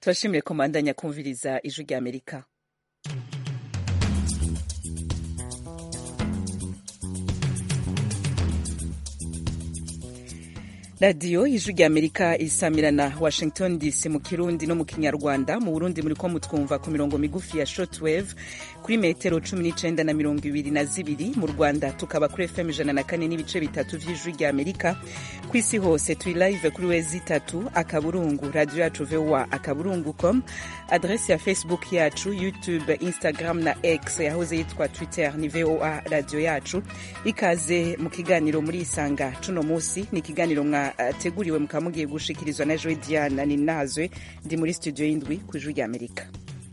turashimiye komandanya kumviriza ijwi rya amerika radiyo ijwi rya amerika isamirana washington dc mu kirundi no mu kinyarwanda mu burundi muri ko mutwumva ku mirongo migufi ya shortwave kuri metero cumi n'icenda na mirongo ibiri na zibiri mu rwanda tukaba kuri fm ijana na kane n'ibice bitatu vy'ijwi rya amerika ku isi hose turi live kuri wezi itatu akaburungu radiyo yacu voa akaburungu com adresi ya facebook yacu youtube instagram na x yahoze yitwa twitter ni voa radiyo yacu ikaze mu kiganiro muri isanga cuno musi ni ikiganiro mwa teguriwe mukaba mugiye gushikirizwa na joe diana ninazwe ndi muri studio y'indwi ku ijwi rya amerika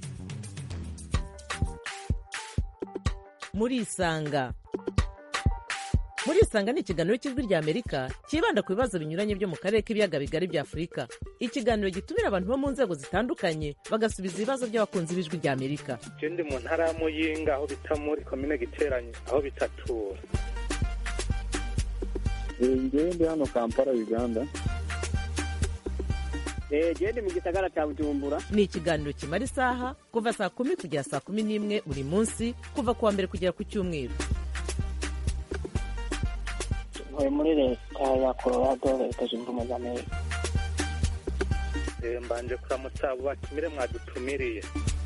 muri isanga muri isanga ni ikiganiro cy'ijwi rya amerika cyibanda ku bibazo binyuranye byo mu karere k'ibiyaga bigari bya afurika ikiganiro gitumira abantu bo mu nzego zitandukanye bagasubiza ibibazo by'abakunzi b'ijwi rya amerika ndi mu ntara ya muyinga aho bita muri komine giteranye aho bitatura ngewe ndi hano kampala uganda gende mu gisagara cya bujumbura ni ikiganiro kimara isaha kuva saa kumi kugera saa kumi n'imwe buri munsi kuva ku wa mbere kugera ku cyumweru ntuye muri leta ya colorado leta zunze ubumwe za amerika mbanje kuramutsa abo batumire mwadutumiriye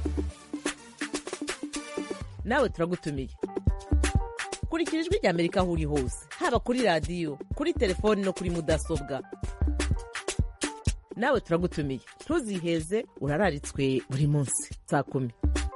nawe turagutumiye kurikira ijwi rya amerika aho uri hose haba kuri radiyo kuri telefoni no kuri mudasobwa nawe turagutumiye ntuziheze urararitswe buri munsi saa kumi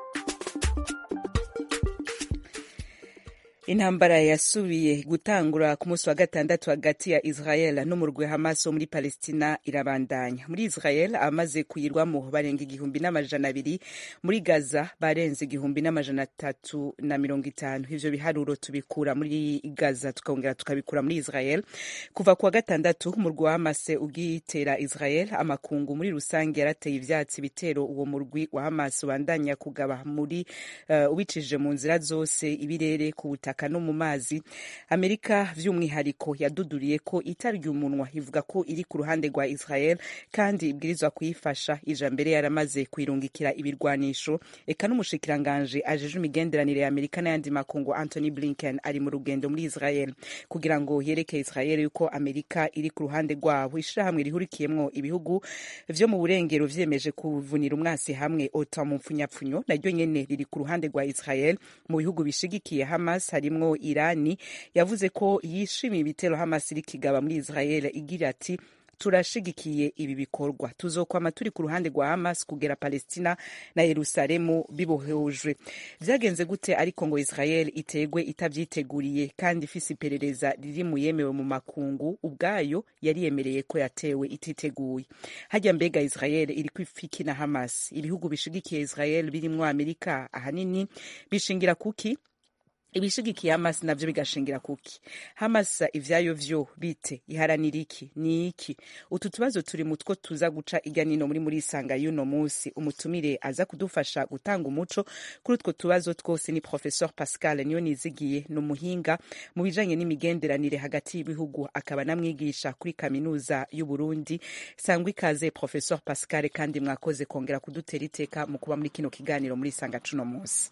intambara yasubiye gutangura ku munsi wa gatandatu hagati ya israel n'umurwi hamas wo muri palestina irabandanya muri israel abamaze kuyirwamo barenga igihumbi n'amajana abiri muri gaza barenze igihumbi n'amajana atatu na mirongo itanu ivyo biharuro tubikura muri gaza tukongera tukabikura muri israel kuva ku wa gatandatu umurwi wa hamas ugitera israel amakungu muri rusange yarateye ivyatsi bitero uwo murwi wa hamas ubandanya kugaba muri uh, ubicishije mu nzira zose ibirere ku butaka no mu mazi amerika vy'umwihariko yaduduriye ko itarya umunwa ivuga ko iri ku ruhande rwa israel kandi ibwirizwa kuyifasha ija mbere yaramaze kuyirungikira ibirwanisho eka n'umushikiranganje ajeje imigenderanire ya amerika n'ayandi makungu anthony blinken ari mu rugendo muri israel kugira ngo yereke israel yuko amerika iri ku ruhande rwabo ishirahamwe rihurikiyemwo ibihugu vyo mu burengero vyemeje kuvunira umwasi hamwe ota mu mpfunyapfunyo naryo nyene riri ku ruhande rwa israel mu bihugu bishigikiye hamas harimwo irani yavuze ko yishimiye ibitero hamas iri kigaba muri israel igira ati turashigikiye ibi bikorwa tuzokwama turi ku ruhande rwa hamas kugera palestina na yerusalemu bibohejwe vyagenze gute ariko ngo israel itegwe itavyiteguriye kandi ifise iperereza riri mu yemewe mu makungu ubwayo yari yemereye ko yatewe ititeguye hajya mbega israel iri kwifiki na hamas ibihugu bishigikiye israel birimwo amerika ahanini bishingira kuki ibishigikiye hamas navyo bigashingira kuki hamas ivyayo vyo bite iharanira iki ni iki utu tubazo turi mutwo tuza guca irya nino muri muri isanga y'uno musi umutumire aza kudufasha gutanga umuco kuri utwo tubazo twose ni professeur pascal niyo nizigiye ni umuhinga mu bijanye n'imigenderanire hagati y'ibihugu akaba namwigisha kuri kaminuza y'uburundi sangwa ikaze professeur pascal kandi mwakoze kongera kudutera iteka mu kuba muri kino kiganiro muri isanga cuno musi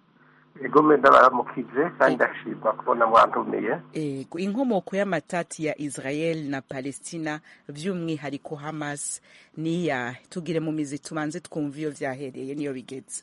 ego menda baramukije kandi ndashimwa kubona mwantumiye ego inkomoko y'amatati ya israel na palestina by'umwihariko hamas ni iyahe tugire mu mizi tubanze twumva iyo vyahereye niyo bigeze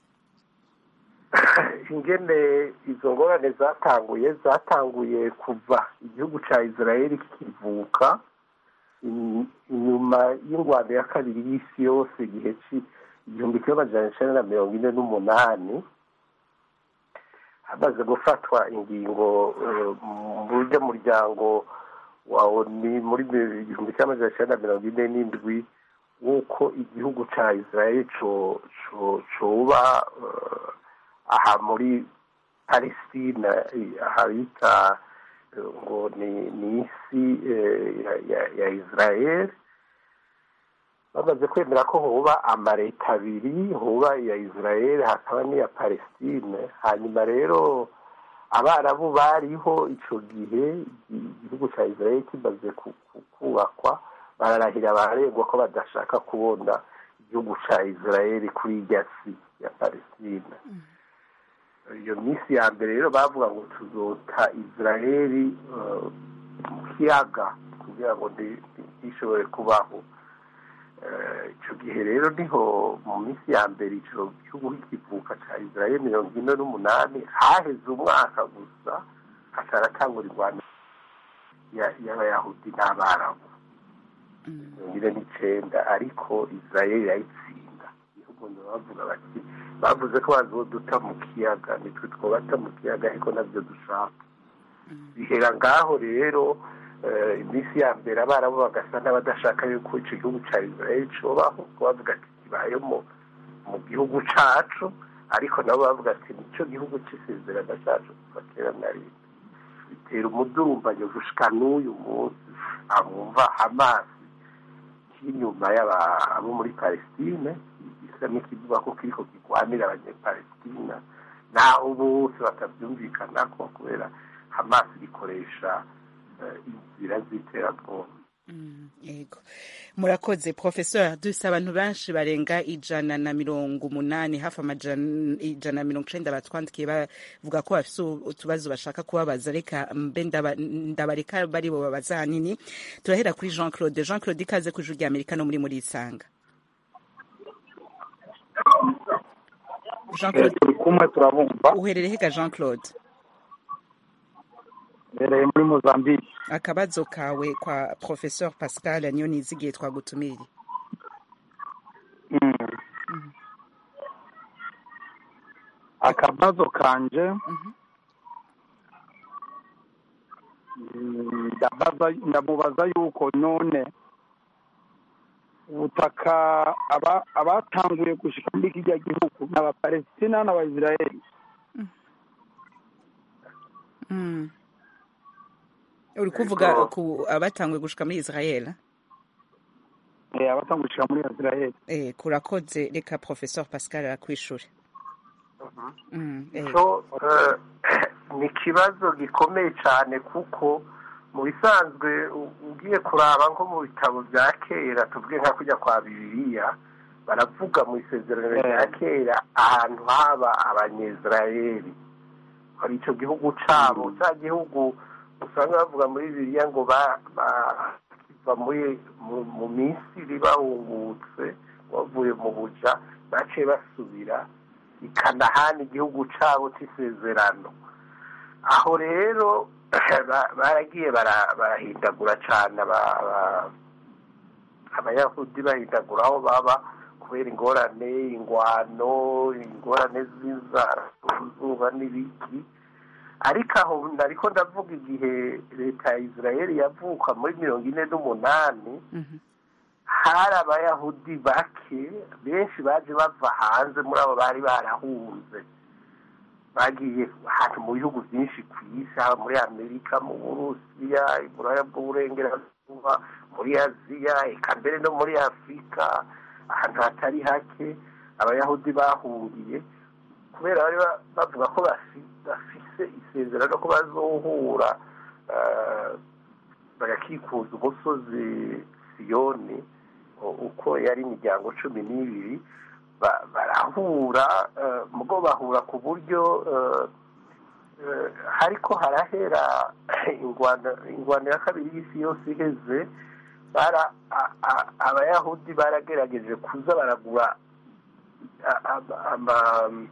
ingene izo ngorane zatanguye zatanguye kuva igihugu ca israel kikivuka inyuma y'ingwano ya kabiri y'isi yose igihe igihumbi kimwe amajana icenda na mirongo ine n'umunani hamaze gufatwa ingingo mu buryo muryango wa oni muri igihumbi kimwe amajana icenda na mirongo ine n'indwi w'uko igihugu ca israel coba aha muri palestina aha bita ngo ni isi ya israel bamaze kwemera ko huba amaleta abiri huba iya israel hakaba n'iya palestine hanyuma rero abarabu bariho ico gihe igihugu ca israel kimaze kubakwa bararahira bararegwa ko badashaka kubona igihugu cya israel kuri irya si ya palestina iyo minsi ya mbere rero bavuga ngo tuzota israel eh, mu kiyaga kugira ngo ndi- ndi- ntishobore kubaho Eh, ico gihe rero niho mu minsi ya mbere ico gihugu kikivuka ca israel mirongo ine n'umunani haheze umwaka gusa hataratangura irwano ya- y'abayahudi n'abarabu mirongo ine n'icenda ariko israel irayitsinda igihugu bavuga bati bavuze ko bazoduta mu kiyaga nitwe twobata mu kiyaga ariko navyo dushaka bihera ngaho rero eh, iminsi ya mbere abarabu bagasa n'abadashaka yuko ico gihugu ca israel cobaho ko bavuga ati kibayemo mu gihugu cacu ariko nabo bavuga ati nico gihugu c'isezerano cacu kuva kera na rimwe bitera umudurumbanyo gushika n'uyu munsi abumva hamasi k'inyuma y'abo muri palestine gisa n'ikivuga ko kiriko kigwanira abanyepalestina naho bose batavyumvikanako kubera hamasi gikoresha eh, inzira z'iterabwoba yego murakoze professeur dufise abantu benshi barenga ijana na mirongo umunani hafi amajana ijana na mirongo icenda batwandikiye bavuga ko bafise utubazo bashaka kubabaza reka mbe ndaba- ndabareka bari bo babaza hanini turahera kuri jean claude jean claude ikaze ku ijuru rya amerika no muri muri isanga jean Eh, claude turi kumwe turabumva uherereye hega jean claude mbereye muri mozambique akabazo kawe kwa professeur pascal niyo nizigiye twagutumiriye Mm. akabazo kanje Mm, ndabaza- ndamubaza yuko none ubutaka aba- abatanguye gushika muri kirya gihugu ni abapalestina n'abaisiraheli Mm. uri kuvuga ku abatangwe gushika muri israel Eh, abatanguye gushika muri isiraheli eh, kurakoze reka professeur pascal arakwishure Mm, eh, ico eh, ni ikibazo gikomeye cyane kuko mu bisanzwe u- ugiye kuraba nko mu bitabo bya kera tuvuge nka kujya kwa bibiliya baravuga mu isezerano rya kera ahantu haba abanyezirayeli hari icyo gihugu cyabo cya gihugu usanga bavuga muri bibiliya ngo ba- ba- kiva muri mu- mu misiri bahungutse bavuye mu buja baciye basubira i kanahani igihugu cyabo cy'isezerano aho rero ba- baragiye bara- barahindagura cyane aba- aba- abayahudi bahindagura aho baba kubera ingorane ingwano ingorane z'inzara uzuba n'ibiki ariko aho ariko ndavuga igihe leta ya israel yavuka muri mirongo ine n'umunani mhm, hari abayahudi bake benshi baje bava hanze muri abo bari barahunze bagiye ahantu mu bihugu byinshi ku isi haba muri amerika mu burusiya iburaya bw'uburengerazuba muri aziya eka mbere no muri afurika ahantu hatari hake abayahudi bahungiye kubera bari ba- bavuga ko bafi- bafise isezerano ko bazohura eh, bagakikuza umusozi siyoni u- uko yari imiryango cumi n'ibiri ba- barahura eh, mugo bahura ku buryo eh, eh, hariko harahera ingwano ingwano ya kabiri y'isi yose iheze bara a- a- abayahudi baragerageje kuza baragura a- a- ama-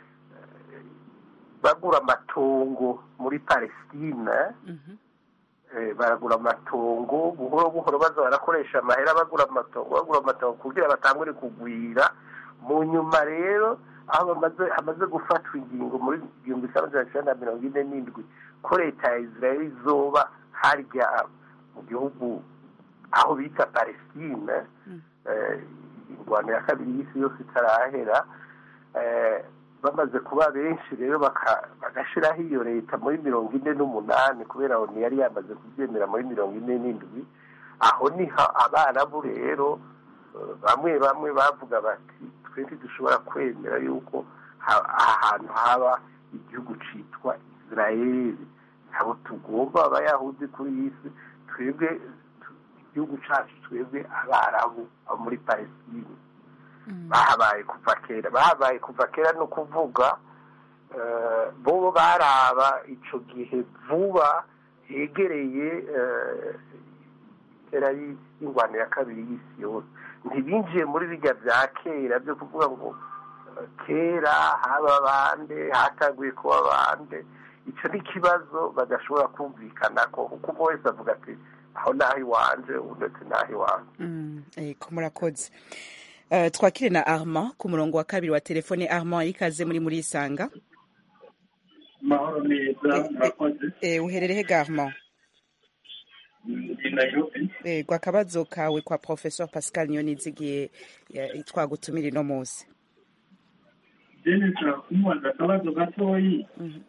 bagura amatongo muri palestina mhm, eh, baragura amatongo buhoro buhoro baza barakoresha amahera bagura amatongo bagura amatongo kugira batangure kugwira mu nyuma rero aho bamaze hamaze gufatwa ingingo muri igihumbi kimwe magana cyenda mirongo ine n'indwi ko leta ya israel izoba harya mu gihugu aho bita palestine eh, ingwano ya kabiri y'isi yose itarahera eh, bamaze kuba benshi rero baka- bagashiraho iyo leta muri mirongo ine n'umunani kubera aho yari yamaze kubyemera muri mirongo ine n'indwi aho niho abarabu rero eh, bamwe bamwe bavuga bati twe ntidushobora kwemera yuko ha- ahantu haba igihugu citwa israeli ntabwo tugomba abayahudi kuri iyi si twebwe tu- igihugu cacu twebwe abarabu abo muri palestine bahabaye kuva kera bahabaye kuva kera ni ukuvuga eh, bo baraba ico gihe vuba hegereye eh, kera y- y'ingwano ya kabiri y'isi yose ntibinjiye muri birya bya kera byo kuvuga ngo eh, kera haba bande hatanguye kuba bande icyo ni ikibazo badashobora kumvikana ko kuko umwe wese avuga ati aho naho iwanje undi ati naho iwanje Mm, ego murakoze Eh, twakire na armand ku murongo wa kabiri wa telefone armand ikaze muri muri isanga mahoro neza murakoze Eh, uherereye ga armand ndi nairobi ego akabazo kawe kwa professeur pascal nyonizigiye eh, twagutumira ino munsi jene nshaka kumubaza akabazo gatoyi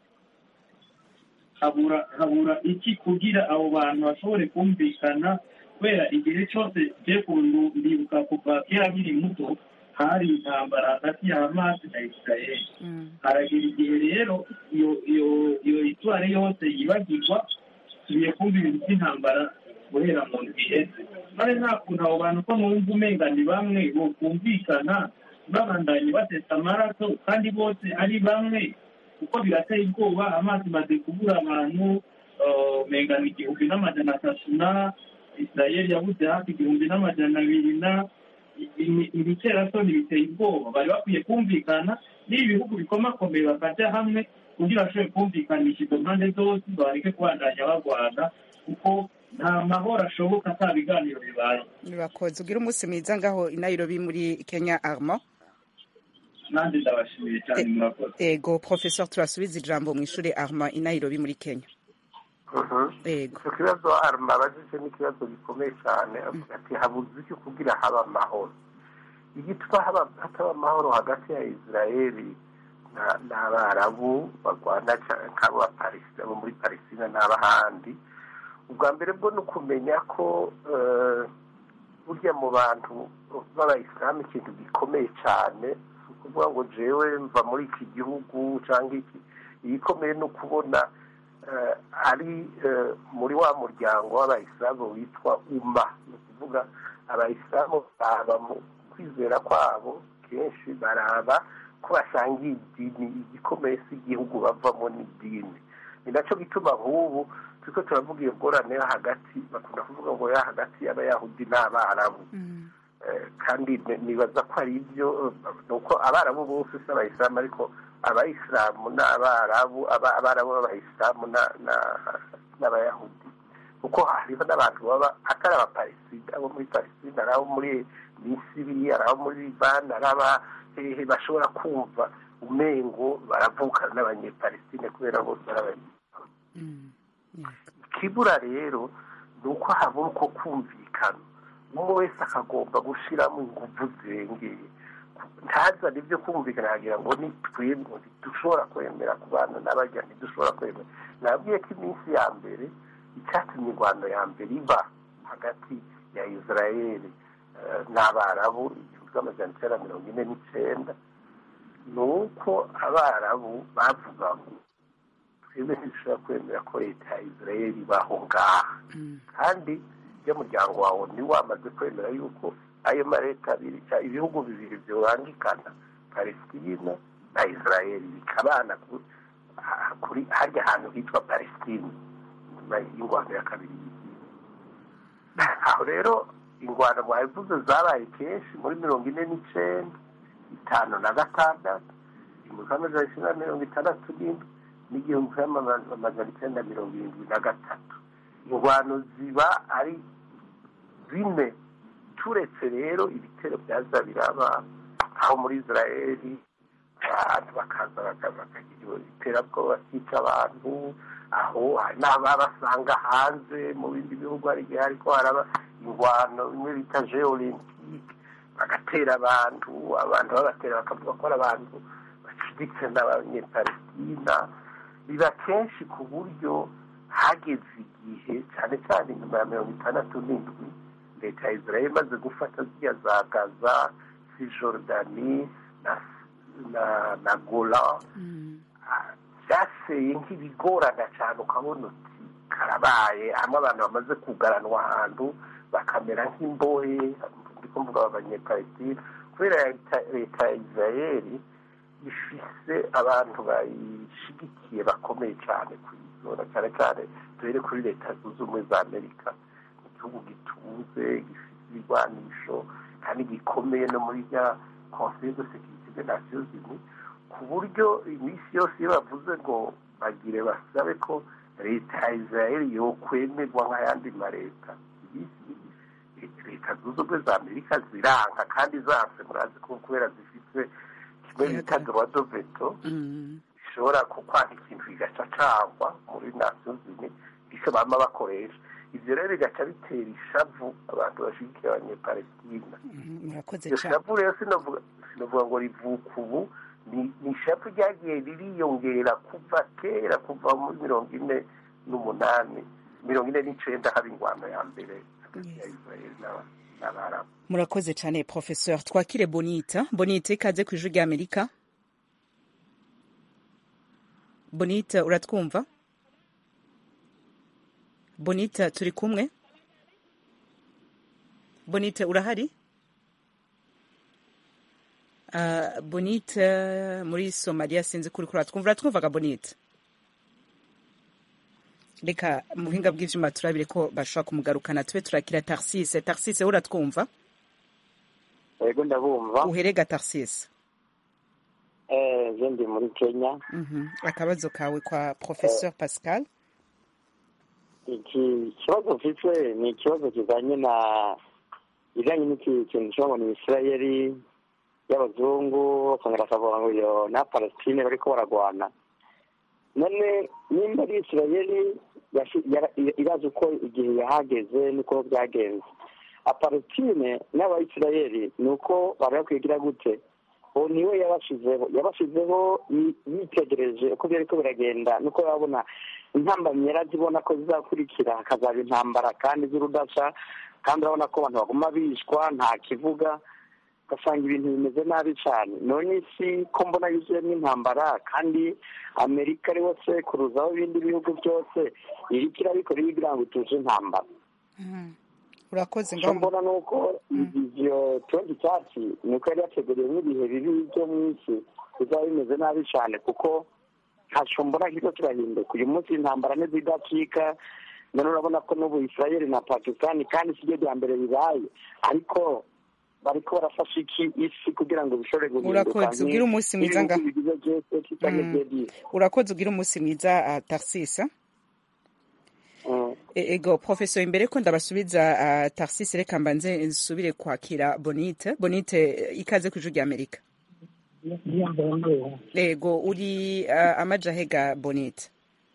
habura habura iki kugira abo bantu bashobore kumvikana kubera igihe cyose je kuntu ndibuka kuva kera nkiri muto hari intambara hagati ya hamasi na isirayeli haragira igihe rero iyo iyo iyo itware yose yibagirwa tugiye kumva ibintu by'intambara guhera mu ndwi iheze none nta kuntu abo bantu ko numva umenga ni bamwe bokumvikana babandanye batesa amaraso kandi bose ari bamwe kuko birateye ubwoba amazi maze kubura abantu eh, umenga ni igihumbi n'amajana atatu na isirayeli yabuze hafi igihumbi n'amajana abiri na ibiterasoni biteye ubwoba bari bakwiye kumvikana n'ibi bihugu bikomakomeye bakaja hamwe kugira bashobore kumvikanisha izo mpande zose bareke kubandanya barwana kuko nta mahoro ashoboka ata biganiro bibaye murakoze ugira umunsi mwiza ngaho i nairobi muri kenya armand nanjye ndabashimiye cyane murakoze ego professeur turasubiza ijambo mu ishuri armand i nairobi muri kenya ego icyo kibazo arma abajije ni ikibazo gikomeye cyane avuga ati habuze iki kugira haba amahoro igituma haba hataba amahoro hagati ya israeli na- n'abarabu barwana ca- nk'abo ba Palestina- bo muri palestina n'abahandi ubwa mbere bwo ni ukumenya ko eh, burya mu bantu b'abayisilamu ikintu gikomeye cyane si ukuvuga ngo jewe mva muri iki gihugu cyangwa iki igikomeye ni ukubona eh, ari eh, muri wa muryango w'abayisilamu witwa uma ni ukuvuga abayisilamu baraba mu kwizera kwabo kenshi baraba ko basangiye idini igikomeye si igihugu bavamo n'idini ni nacyo gituma nk'ubu turiko turavuga iyo ngorane yo hagati bakunda kuvuga ngo yo hagati y'abayahudi n'abarabu Eh, kandi ni- nibaza ko ari ibyo eh, ni uko abarabu bose si abayisilamu ariko abayisilamu n'abarabu aba- abarabu b'abayisilamu na- na- n'abayahudi kuko hariho n'abantu baba atari abapalestina abo muri palestina ari abo muri misiri ari abo muri libani ari aba hehe bashobora kumva umengo baravukana n'abanyepalestine kubera bose ari abanyepalestine ikibura rero ni uko habura uko kumvikana umwe wese akagomba gushyiramo ingufu zirengeye ntazane ibyo kumvikana akagira ngo ni twebwe ntidushobora kwemera ku bantu n'abajya ntidushobora kwemera nabwiye ko iminsi ya mbere icyatumye ingwano ya mbere iba hagati ya israeli eh, n'abarabu igihumbi cy'amajana icyenda mirongo ine n'icyenda ni uko abarabu bavuga ngo twebwe ntidushobora kwemera ko leta ya israeli ibaho ngaha kandi iyo muryango wawe ni wamaze kwemera yuko ayo maleta abiri cyangwa ibihugu bibiri byubangikana palestina na israeli bikabana ku- ha- kuri harya hantu hitwa palestina nyuma y'ingwano ya kabiri y'isi aho rero ingwano mwabivuze zabaye kenshi muri mirongo ine n'icenda itanu na gatandatu igihumbi kimwe amajana icyenda na mirongo itandatu n'indwi n'igihumbi kimwe amajana icyenda na mirongo irindwi na gatatu ingwano ziba ari bine turetse rero ibitero byaza biraba aho muri israeli abantu bakaza baka- bakagira iterabwoba bakica abantu aho hari n'ababasanga hanze mu bindi bihugu hari igihe ariko haraba ingwano bimwe bita jeux olympique bagatera abantu abantu babatera bakavuga ko ari abantu bacuditse n'abanyepalestina biba kenshi ku buryo hageze igihe cyane cyane nyuma ya mirongo itandatu n'indwi leta ya israel imaze gufata ziriya za gaza cisjordani na na na gola byaseye nk'ibigorana cyane ukabona uti karabaye hamwe abantu bamaze kugaranwa ahantu bakamera nk'imbohe ndi kuvuga abanyepalestine kubera leta- leta ya isirayeli ifise abantu bayishigikiye bakomeye cyane ku izora cyane cyane duhere kuri leta zunze ubumwe za amerika ni igihugu gituze gifite ibigwanisho kandi gikomeye no muri rya conseil de sécurité des nations unies ku buryo iminsi yose iyo bavuze ngo bagire basabe ko leta ya isirayeli yokwemerwa nk'ayandi maleta iminsi leta zunze ubumwe za amerika ziranka kandi zanse murazi ko kubera zifite kimwe bita droit de veto Mm. bishobora kukwanga ikintu kigaca cangwa muri nations unies icyo bama bakoresha ivyo rero bigaca bitera ishavu abantu bashigikiye abanyepalestina Mhm, murakoze iryo cyane shavu rero sinovuga sinovuga ngo rivuka ubu ni ni ishavu ryagiye ririyongera kuva kera kuva muri mirongo ine n'umunani mirongo ine n'icenda haba ingwano ya mbere hagati ya israeli n'aba- n'abarabu murakoze cyane professeur twakire bonita bonita ikaze ku ijwi rya amerika bonita uratwumva bonita turi kumwe bonita urahari Uh, bonita muri somaliya sinzi kuri kuri uratwumva uratwumvaga bonita reka mu buhinga bw'ivyuma turabire ko bashobora kumugarukana tube turakira tarsise tarsise uratwumva yego ndabumva uherega tarsise eh je ndi muri kenya Mhm. akabazo kawe kwa professeur pascal iki kibazo mfite ni ikibazo kijanye na bijanye n'iki kintu cyo ngo ni isirayeli y'abazungu bakongera bakavuga ngo iyo na palestine bariko baragwana none nimba ari isirayeli yashi- yara- irazi uko igihe yahageze n'uko byagenze apalestine n'abayisirayeli ni uko bari bakwigira gute uwo niwe yabashizeho yabashizeho yi- yitegereje uko byariko biragenda nuko yabona intambamyi yarazibona ko zizakurikira hakazaba intambara kandi z'urudasha kandi urabona ko abantu baguma bishwa nta kivuga ugasanga ibintu bimeze nabi cyane none isi ko mbona yuzuyemo intambara kandi amerika ariho sekuruzaho ibindi bihugu byose iriko irabikora ibigira ngo ituje intambara urakoze icyo ngaho mbona ni uko ivyo tuwenti cyatsi ni uko yari yateguriwe n'ibihe bibi byo mu isi bizaba bimeze nabi cyane kuko ntaco mbona kiriko kirahinduka uyu munsi intambara ntizidacika none urabona ko n'ubu israeli na pakistani kandi si ryo rya mbere bibaye ariko bariko barafasha iki isi kugira ngo bishobore guhinduka Urakoze, ugire umunsi mwiza nga- nk'ibihugu bigize G7 canke Mm. G10. urakoze ugira umunsi mwiza uh, tarsise Mm. E- ego professeur imbere ko ndabasubiza uh, tarsise reka mbanze nsubire kwakira bonite bonite eh, ikaze ku ijwi rya amerika ego uri uh, amajahega bonite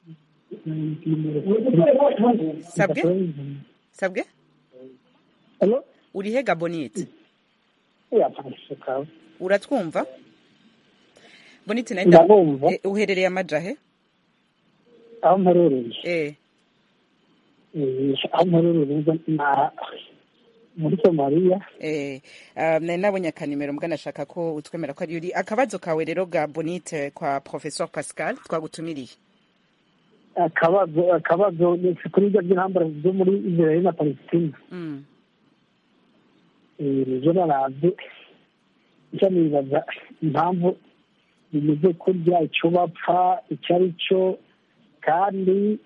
sabwe sabwe Hello? uri hega bonite Yeah, parashuka. uratwumva bonite nawe nda- Ndabumva. eh, uherereye amajahe aho mperereye eh Eh, aho mperereye na muri somaliya Eh, um, nari nabonye akanimero mbwa nashaka ko utwemera ko ari uri akabazo kawe rero ga bonite kwa professeur pascal twagutumiriye akabazo akabazo ni kuri ibyo by'intambara zo muri israel na palestina mm. Eh, nizo naravye icyo nibaza impamvu bimeze kurya icyo bapfa icyo ari cyo kandi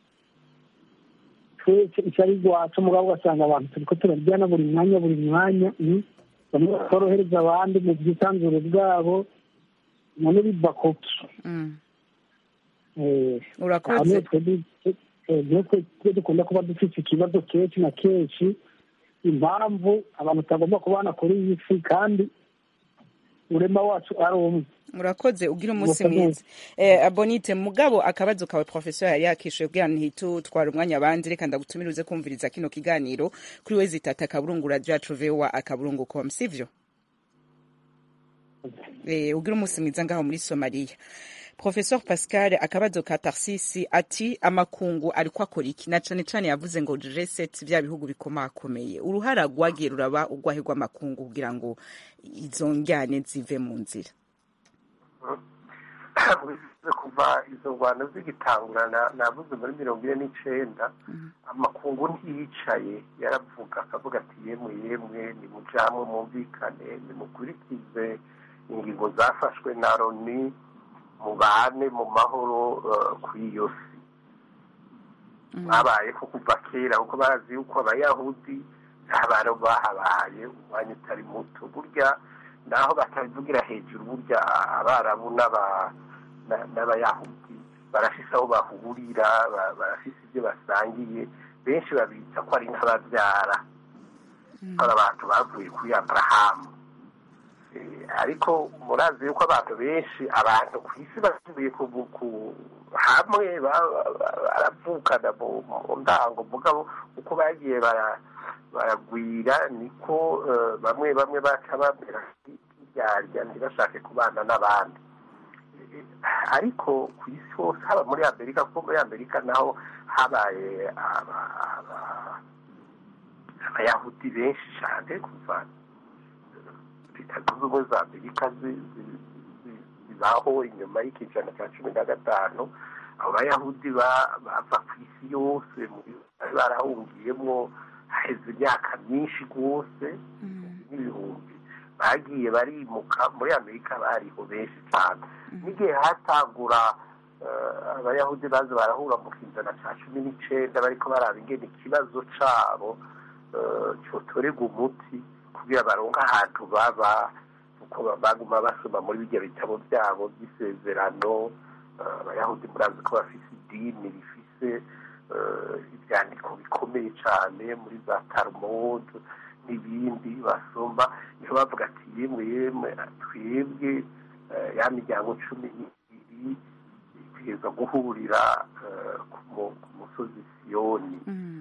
twese icyo ari rwacu mugabo ugasanga abantu turiko turaryana buri mwanya buri mwanya mm. bamwe bakorohereza abandi mu bwisanzure bwabo none biva kuki Mm. Eh, urakoze aho niho twebwe eh, niho twe- twe dukunda kuba dufite ikibazo kenshi na kenshi impamvu abantu tutagomba kubana kuri iyi si kandi urema wacu ari umwe urakoze ugira umunsi Murakoze. mwiza eh, bonite mugabo akabazo kawe professeur yari yakishuye kugira ntitu twara umwanya abandi reka ndagutumira uze kumviriza kino kiganiro kuri we zitata akaburungu radio yacu voa akaburungu com sivyo eh, ugira umunsi mwiza ngaho muri somaliya professeur pascal akabazo ka tarsisi ati amakungu ariko akora iki na cane cane yavuze ngo g7 vya bihugu bikomakomeye uruhara rwagiye ruraba urwahe rw'amakungu kugira ngo izo njyane zive mu nzira kuva izo ngwano zigitangura navuze muri mirongo ine n'icenda amakungu ntiyicaye yaravuga akavuga ati yemwe yemwe nimujamwe mwumvikane nimukurikize ingingo zafashwe na loni mubane mu mahoro kuri iyo si babayeho kuva kera kuko bazi yuko abayahudi ntabaro bahabaye umwanya utari muto burya naho batabivugira hejuru burya abarabu n'abayahudi barafise aho bahurira barafise ibyo basangiye benshi babita ko ari nk'ababyara ari abantu bavuye kuri aburahamu ariko murazi yuko abantu benshi abantu ku isi basubiye hamwe baravukana mu ndango mugabo uko bagiye baragwira niko bamwe bamwe baca bamera nk'iryarya ntibashake kubana n'abandi ariko ku isi hose haba muri amerika kuko muri amerika naho habaye abayahudi benshi cyane kuva leta zunze ubumwe za amerika zibaho inyuma y'ikijana cya cumi na gatanu abo bayahudi bava ku isi yose bari barahungiyemo haheze imyaka myinshi rwose n'ibihumbi bagiye barimuka muri amerika bariho benshi cyane n'igihe hatangura abayahudi baza barahura mu kizana cya cumi n'icyenda bariko baraba ingene ikibazo cabo cyotorerwa umuti kugira baronke ahantu baba kuko baguma basoma muri bijya bitabo byabo by'isezerano abayahudi murazi ko bafise idini rifise ibyandiko bikomeye cyane muri za talmud n'ibindi basoma niho bavuga ati yemwe yemwe twebwe ya miryango cumi n'ibiri itegereza guhurira ku musozi siyoni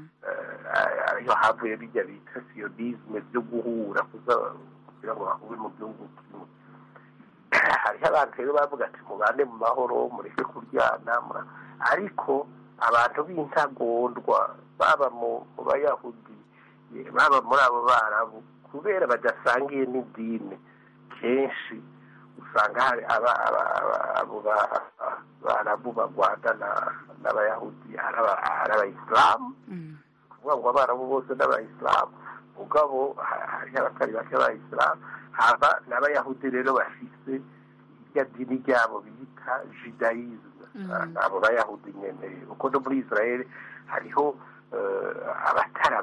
ariyo havuye bijya bita siyonisme byo guhura kugira ngo bahure mu gihugu kimwe hariho abantu rero bavuga ati mubane mu mahoro mureke kuryana ariko abantu b'intagondwa baba mu bayahudi baba muri abo barabu kubera badasangiye n'idini kenshi usanga hari abo barabu bagwanda n'abayahudi ari abayisilamu kuvuga ngo abarabu bose n'abayisilamu mugabo hariho abatari bake b'abayisilamu haba n'abayahudi rero bafise irya dini ryabo bita judayizme abo bayahudi nyene kuko no muri israeli hariho abatari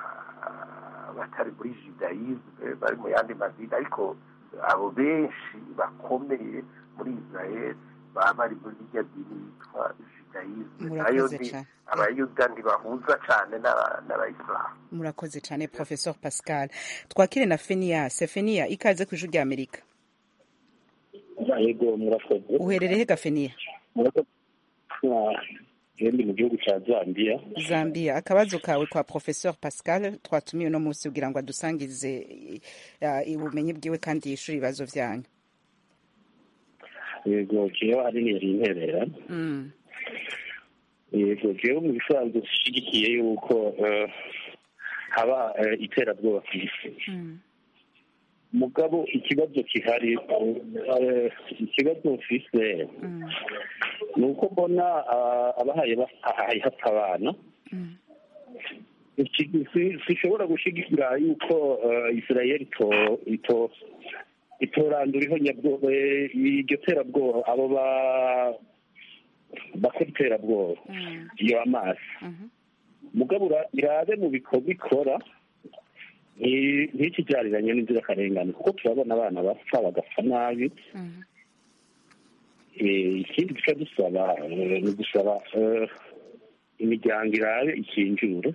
abatari muri judayizme bari mu yandi madini ariko abo benshi bakomeye muri israeli baba bari muri irya dini yitwa judayizme nayo ni abayuda ntibahuza cyane n'abayisilamu murakoze cyane professor pascal twakire na fenias fenia ikaze ku ijwi rya amerika yego murakoze uherereye ga fenia ndi mu gihugu cya zambia zambia akabazo kawe kwa professor pascal twatumiye uno munsi kugira ngo adusangize ubumenyi bwiwe kandi yishure ibibazo vyanyu yego jewe ari yari interera yego jewe mu bisanzwe dushigikiye yuko haba iterabwoba ku isi mugabo ikibazo kihari ikibazo mfise ni uko mbona abahaye hapfa abana sishobora gushigikira yuko israel itorandura ihonyabwoba iryo terabwoba abo bakora iterabwoba iyo amazi mugabo irabe mu bikorwa ikora ntikijariranye n'inzirakarengane kuko turabona abana bapfa bagapfa nabi ikindi duca dusaba ni gusaba imiryango irabe ikinjure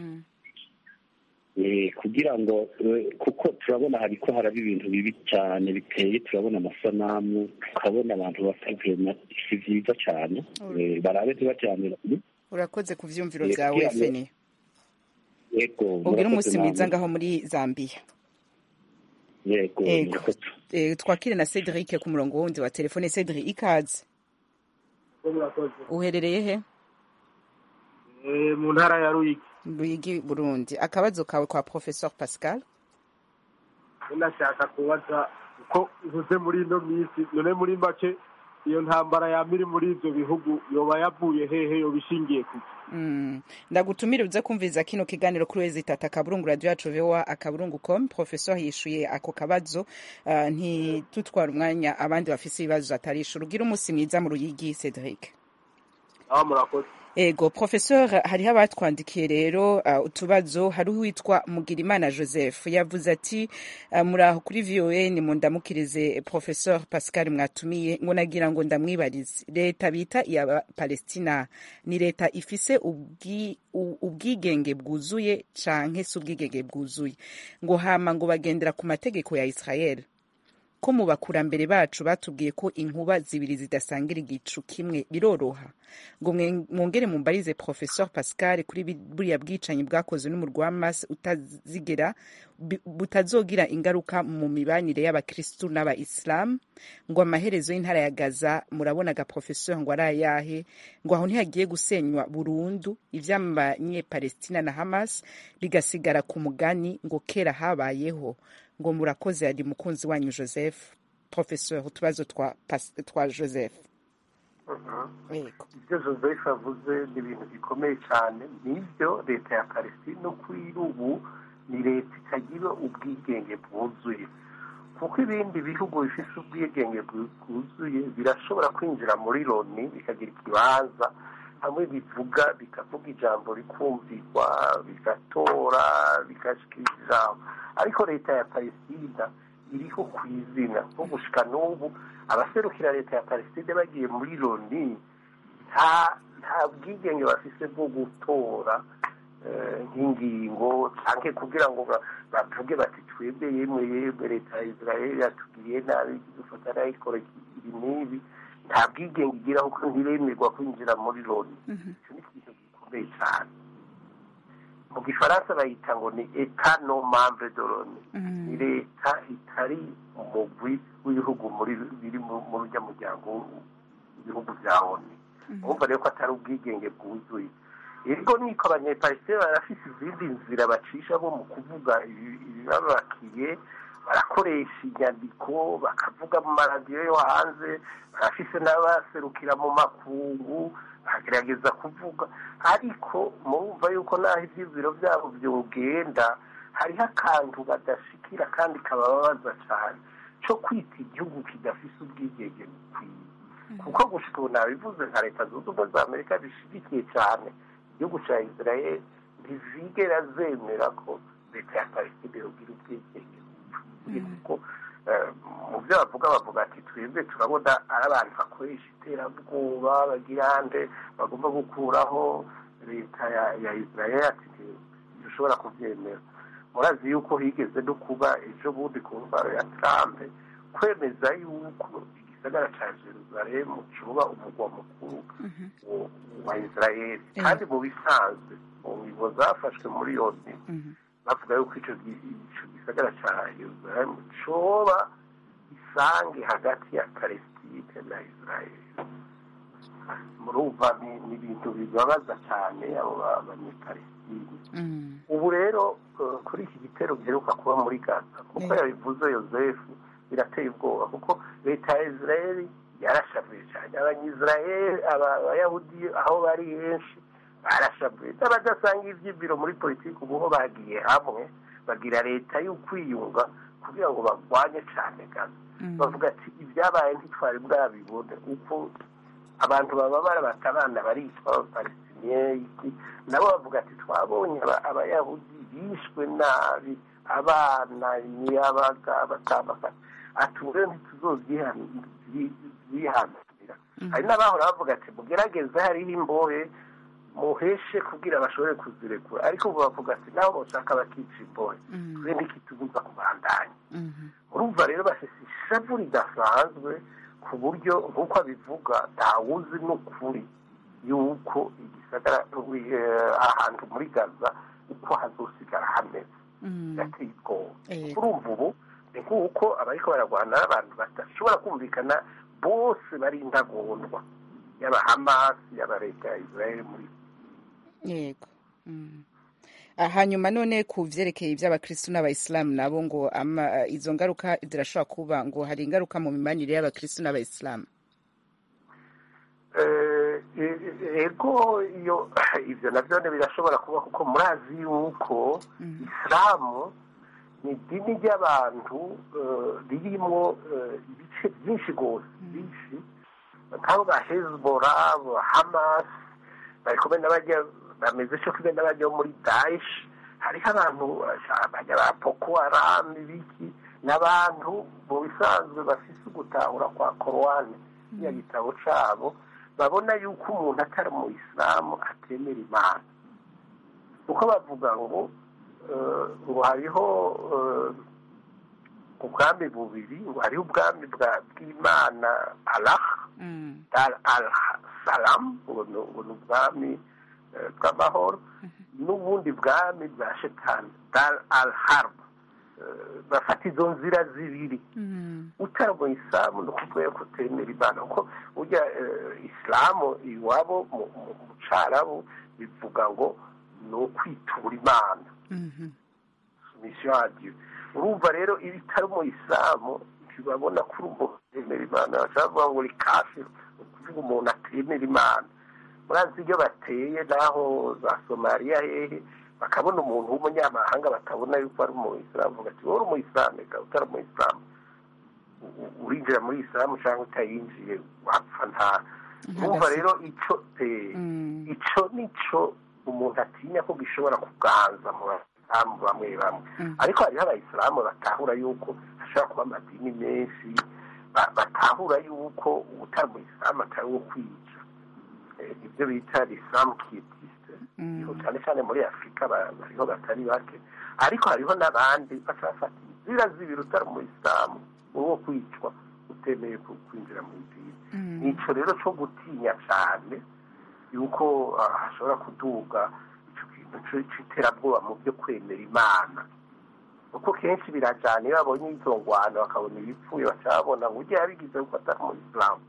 kugira ngo kuko turabona hariko haraba ibintu bibi cyane biteye turabona amasanamu tukabona abantu bapfa si vyiza cyane barabe ntibajyanira urakoze ku vyumviro vyawe feni yego ubwira umunsi mwiza ngaho muri zambia yego twakire na cedric ku murongo wundi wa telefone cedric ikaze uherereye he mu ntara ya ruyigi ruyigi burundi akabazo kawe kwa professor pascal nashaka kubaza uko uvuze muri ino minsi none muri make iyo ntambara yaba iri muri ibyo bihugu yoba yavuye hehe yoba ishingiye ku Mm. ndagutumira uze kumviriza kino kiganiro kuri wezi tata akaburungu radio yacu voa akaburungu com professor yishuye ako kabazo uh, ntitutwara umwanya abandi bafise ibibazo atarishura ugira umunsi mwiza mu ruyigi cedric aho murakoze ego professeur hariho abatwandikiye rero uh, utubazo hariho uwitwa mugirimana joseph yavuze ati uh, muraho kuri voa ni mundamukirize professeur pascal mwatumiye ngo nagira ngo ndamwibarize leta bita iya palestina ni leta ifise ubwi, u- ubwigenge bwuzuye canke si ubwigenge bwuzuye ngo hama ngo bagendera ku mategeko ya israel ko mu bakurambere bacu batubwiye ko inkuba zibiri zidasangira igicu kimwe biroroha ngo mwe- mwongere mumbarize professeur pascal kuri bi- buriya bwicanyi bwakozwe n'umurwa wa mas utazigera bi- butazogira ingaruka mu mibanire y'abakristu n'abayisilamu ngo amaherezo y'intara ya gaza murabonaga professeur ngo ari ayahe ngo aho ntihagiye gusenywa burundu ivy'amanyepalestina na hamas bigasigara ku mugani ngo kera habayeho ngo murakoze ari mukunzi wanyu joseph professeur utubazo twa, Pas- twa joseph Yego. ibyo joseph avuze ni ibintu bikomeye cyane nibyo leta ya palestine no kuri ubu ni leta itagira ubwigenge bwuzuye kuko ibindi bihugu bifite ubwigenge bwu- bwuzuye birashobora kwinjira muri loni bikagira ikibanza hamwe bivuga bikavuga ijambo rikumvirwa bigatora bigashikira ijambo ariko leta ya palestina iriho ku izina nko gushika n'ubu abaserukira leta ya palestine bagiye muri loni nta nta bwigenge bafise bwo gutora eh, nk'ingingo canke kugira ngo ba- bavuge bati twebwe yemwe yemwe leta ya israeli yatugiriye nabi dufata nayikora ibi n'ibi nta bwigenge igira kuko ntiremerwa kwinjira muri loni icyo ni ikintu gikomeye cyane mu gifaransa bayita ngo ni eta no membre de loni ni leta itari umugwi w'ibihugu muri biri mu- muri urya muryango w'ibihugu bya oni urumva rero ko atari ubwigenge bwuzuye ego niko abanyepalisitine barafise izindi nzira bacisha bo mu kuvuga ibi- ibibabakiye barakoresha inyandiko bakavuga mu maradiyo yo hanze barafise n'abaserukira mu makungu baragerageza kuvuga ariko murumva yuko naho ivyiziro vyabo vyogenda hariho akantu badashikira kandi kabababaza cane co kwita igihugu kidafise ubwigenge bukwiye kuko gushika ubu nabivuze nka leta zunze ubumwe za amerika zishigikiye cane igihugu ca israel ntizigera zemera ko leta ya palestine yogira ubwigenge bukwiye kuko eh, mu byo bavuga bavuga ati twebwe turabona ari abantu bakoresha iterabwoba bagira nde bagomba gukuraho leta ya ya israel ati dushobora kubyemera murazi yuko higeze no kuba ejo bundi ku ndwara ya trump kwemeza yuko igisagara ca jerusalemu cuba umugwa mukuru wa- wa israel kandi mu bisanzwe mu ngingo zafashwe muri yoni bavuga yuko ico gi- ico gisagara ca yerusalemu coba isange hagati ya palestine na israel murumva ni ni ibintu bibabaza cyane abo ba- banyepalestine ubu rero eh, kuri iki gitero giheruka kuba muri gaza kuko yabivuze yosefu birateye ubwoba kuko leta ya israeli yarashavuye cyane abanyisraeli aba- abayahudi aho bari henshi barashavuye n'abadasanga ivyibiro muri politiki ubu ho bagiye hamwe bagira leta y'ukwiyunga kugira ngo barwanye cyane gaza bavuga ati ibyabaye ntitwari bwabibone uko abantu baba barabata abana baricwa abapalestiniye iki nabo bavuga ati twabonye aba- abayahudi bishwe nabi abana imiyabaga batambaka ati ubu rero ntituzobyihanira hari n'abahora bavuga ati mugerageze hariho imbohe muheshe kugira bashobore kuzirekura ariko ubu bavuga ati naho boshaka bakica imbohe twe ntikitubuza kubandanya urumva rero bafise ishavu ridasanzwe ku buryo nk'uko abivuga ntawuzi n'ukuri yuko igisagara eh, ahantu muri gaza uko hazosigara hameze birateye ubwoba Yego. urumva ubu ni nk'uko abariko bararwana n'abantu badashobora kumvikana bose bari intagondwa yaba hamasi yaba leta ya israel muri yego Mm. Ah, hanyuma none ku vyerekeye ivy'abakristu n'abayisilamu nabo ngo ama, izo ngaruka zirashobora kuba ngo hari ingaruka mu mibanire y'abakristu n'abayisilamu ego iyo ibyo nabyo birashobora kuba kuko murazi yuko isilamu ni idini ry'abantu ririmo ibice byinshi rwose byinshi nk'abo ba hezbora hamasi bari kumwe n'abajya bameze cyo kumwe n'abajya muri daesh hariho abantu bajya ba boko haram ibiki n'abantu mu bisanzwe bafise ugutahura kwa korowani kiriya gitabo cabo babona yuko umuntu atari mu isilamu atemera imana kuko bavuga ngo ngo hariho ubwami bubiri ngo hariho ubwami bw'imana allah al salamu ngo ni ubwami bw'amahoro n'ubundi bwami bwa shetani dar al harb bafata izo nzira zibiri utari mu isilamu ni ukuvuga yuko utemera imana kuko ujya isilamu iwabo mu cyarabu bivuga ngo ni ukwitura imana misiyo adiyo urumva rero iyo itari mu isilamu ntibabona ko uri umuntu utemera imana bashobora kuvuga ngo uri kafi ni ukuvuga umuntu atemera imana murazi iyo bateye naho za somaliya hehe bakabona umuntu w'umunyamahanga batabona yuko ari umuyisilamu bavuga ati wowe uri umuyisilamu reka utari umuyisilamu urinjira muri isilamu cyangwa utayinjiye wapfa nta urumva rero icyo icyo nicyo umuntu atinya ko gishobora kuganza mu basilamu bamwe bamwe ariko hariho abayisilamu batahura yuko hashobora kuba amadini menshi batahura yuko utari umuyisilamu atari uwo kwica ibyo bita isilamu kitisite cyane cyane muri afurika bariho batari bake ariko hariho n'abandi bafata inzira zibiri utari umuyisilamu uwo kwicwa utemeye kwinjira mu idini nicyo rero cyo gutinya cyane yuko hashobora kuduga icyo kintu cy'iterabwoba mu byo kwemera imana kuko kenshi birajyana iyo babonye izo ngwano bakabona ibipfuye bakabona ngo ujye yabigize kuko atari umuyisilamu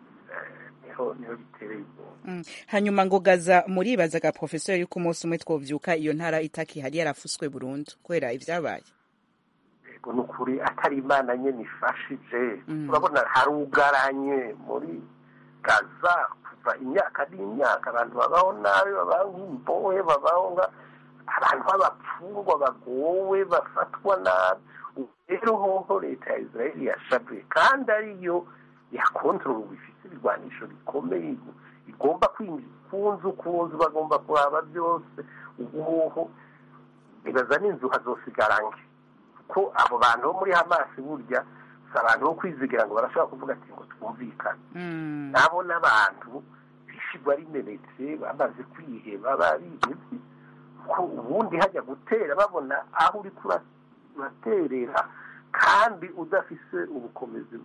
niho bitereye ubwoba hanyuma ngo gaza muribazaga porofesori yuko umunsi umwe twobyuka iyo ntara itakihari yarafuswe burundu kubera ibyabaye yego ni ukuri atari imana nyine ifashije urabona harugaranye muri gaza kuva imyaka n'imyaka abantu babaho nabi babaho nk'imbohe babaho nka abantu b'abapfungwa bagowe bafatwa nabi rero hoho leta ya israel yashabuye kandi ariyo yakontorora bifite ibigwanisho bikomeye igomba kwinjira ku nzu ku nzu bagomba kuraba byose ubuhoho ibaza n'inzu hazosigara nke kuko abo bantu bo muri hamasi burya si abantu bo kwizigira ngo barashobora kuvuga ati ngo twumvikane nabo n'abantu bishigwa rimenetse bamaze kwiheba barihebye ko ubundi hajya gutera babona aho uri kuraterera kandi udafise ubukomezi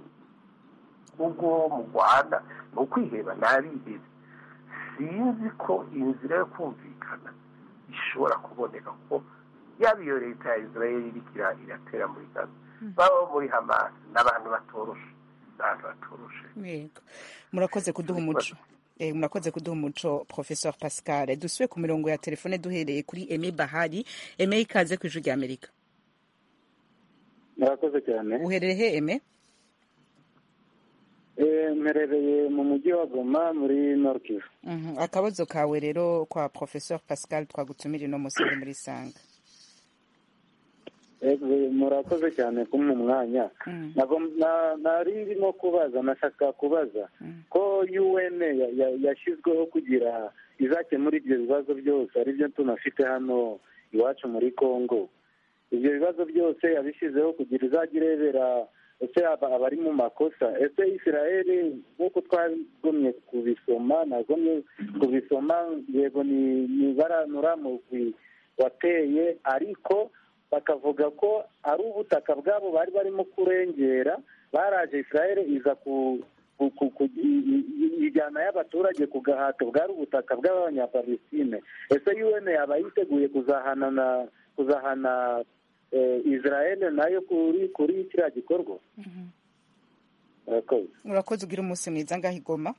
ubwo mu rwanda ni ukwiheba ntabihebe sinzi ko inzira yo kumvikana ishobora kuboneka kuko yaba iyo leta ya israel iriko iratera muri gaza baba muri hamas n'abantu batoroshe n'abantu batoroshe yego murakoze kuduha umuco murakoze kuduha umuco professeur pascal dusuye ku mirongo ya telefone duhereye kuri eme bahari eme ikaze ku ijwi rya amerika murakoze cyane uhereye he eme mperereye mu mujyi wa goma muri norkivu akabazo kawe rero kwa professeur pascal twagutumira ino munsi muri sanga murakoze cyane kumpa umwanya nari ndimo kubaza nashaka kubaza ko un yashyizweho kugira izakemura ibyo bibazo byose aribyo tunafite hano iwacu muri congo ibyo bibazo byose yabishyizeho kugira izajya irebera ese abari mu makosa ese israel nk'uko twagomye kubisoma nagomye kubisoma yego ni baranura mugwi wateye ariko bakavuga ko ari ubutaka bwabo bari barimo kurengera baraje israel iza ijyana y'abaturage ku gahato bwari ubutaka bw'abanyapalestine ese un yaba yiteguye kuzahana kuzahana israel nayo kuri kuri kiriya gikorwa urakoze ugira umunsi mwiza ngaho igoma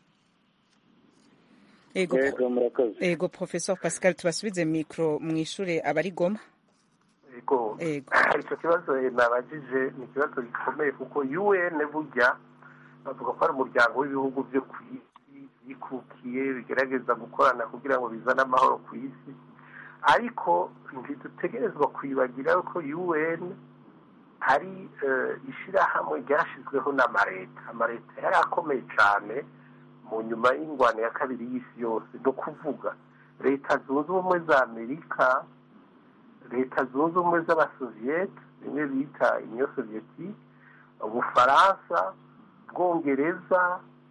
yego murakoze yego professeur pascal tubasubize mikoro mu ishure abari goma yego icyo kibazo nabajije ni ikibazo gikomeye kuko un burya bavuga ko ari umuryango w'ibihugu byo ku isi byikukiye bigerageza gukorana kugira ngo bizane amahoro ku isi ariko ntidutegerezwa kwibagira ko un hari ishyirahamwe ryashyizweho n'amareta amareta yari akomeye cyane mu nyuma y'ingwano ya kabiri y'isi yose ni ukuvuga leta zunze ubumwe za amerika leta zunze ubumwe z'abasoviyete bimwe bita inyo soviyetike ubufaransa bwongereza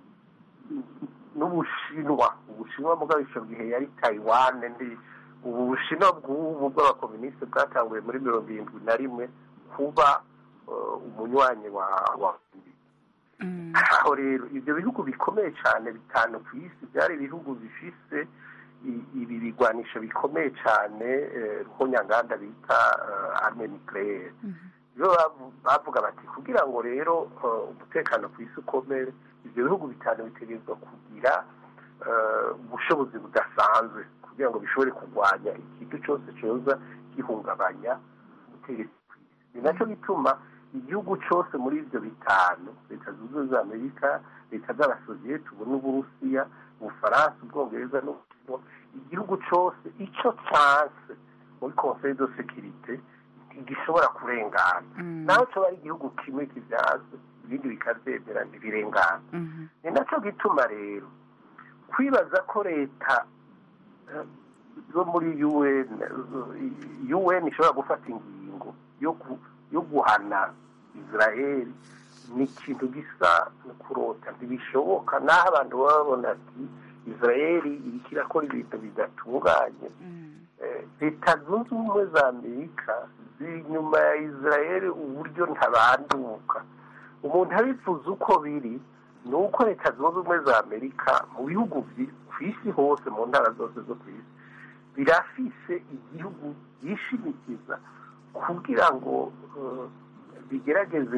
n'ubushinwa ubushinwa mugabo icyo gihe yari tayiwane ndi ubu bushinwa bw'ubu bw'abakominisite bwatanguye muri mirongo irindwi na rimwe kuba umunywanyi wa wa aho rero ibyo bihugu bikomeye cyane bitanu ku isi byari ibihugu bifise ibi bigwanisho bikomeye cyane ruhonyanganda bita arme nucleaire iyo bavuga bati kugira ngo rero umutekano ku isi ukomere ibyo bihugu bitanu bitegerezwa kugira ubushobozi budasanzwe kugira ngo bishobore kurwanya ikintu cyose cyoza gihungabanya ubutegetsi ku isi ni nacyo gituma igihugu cyose muri ibyo bitanu leta zunze ubumwe za amerika leta z'abasoviyete ubu n'uburusiya ubufaransa ubwongereza n'ubushinwa igihugu cyose icyo cyanse muri conseil de sécurité ntigishobora kurengana naho cyo ari igihugu kimwe kibyaze ibindi bikabyemera ntibirengana ni nacyo gituma rero kwibaza ko leta zo muri un un ishobora gufata ingingo yo guhana israel ni ikintu gisa no kurota ntibishoboka naho abantu baba babona ati israel iriko irakora ibintu bidatunganye leta zunze ubumwe za amerika ziri inyuma ya israel uburyo ntabanduka umuntu abifuza uko biri ni uko leta zunze ubumwe za amerika mu bihugu ku isi hose mu ntara zose zo ku isi birafise igihugu yishimikiza kugira ngo bigerageze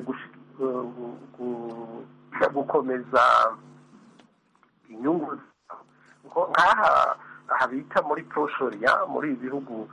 gukomeza inyungu nk'aha aha bita muri proshoriya muri ibi bihugu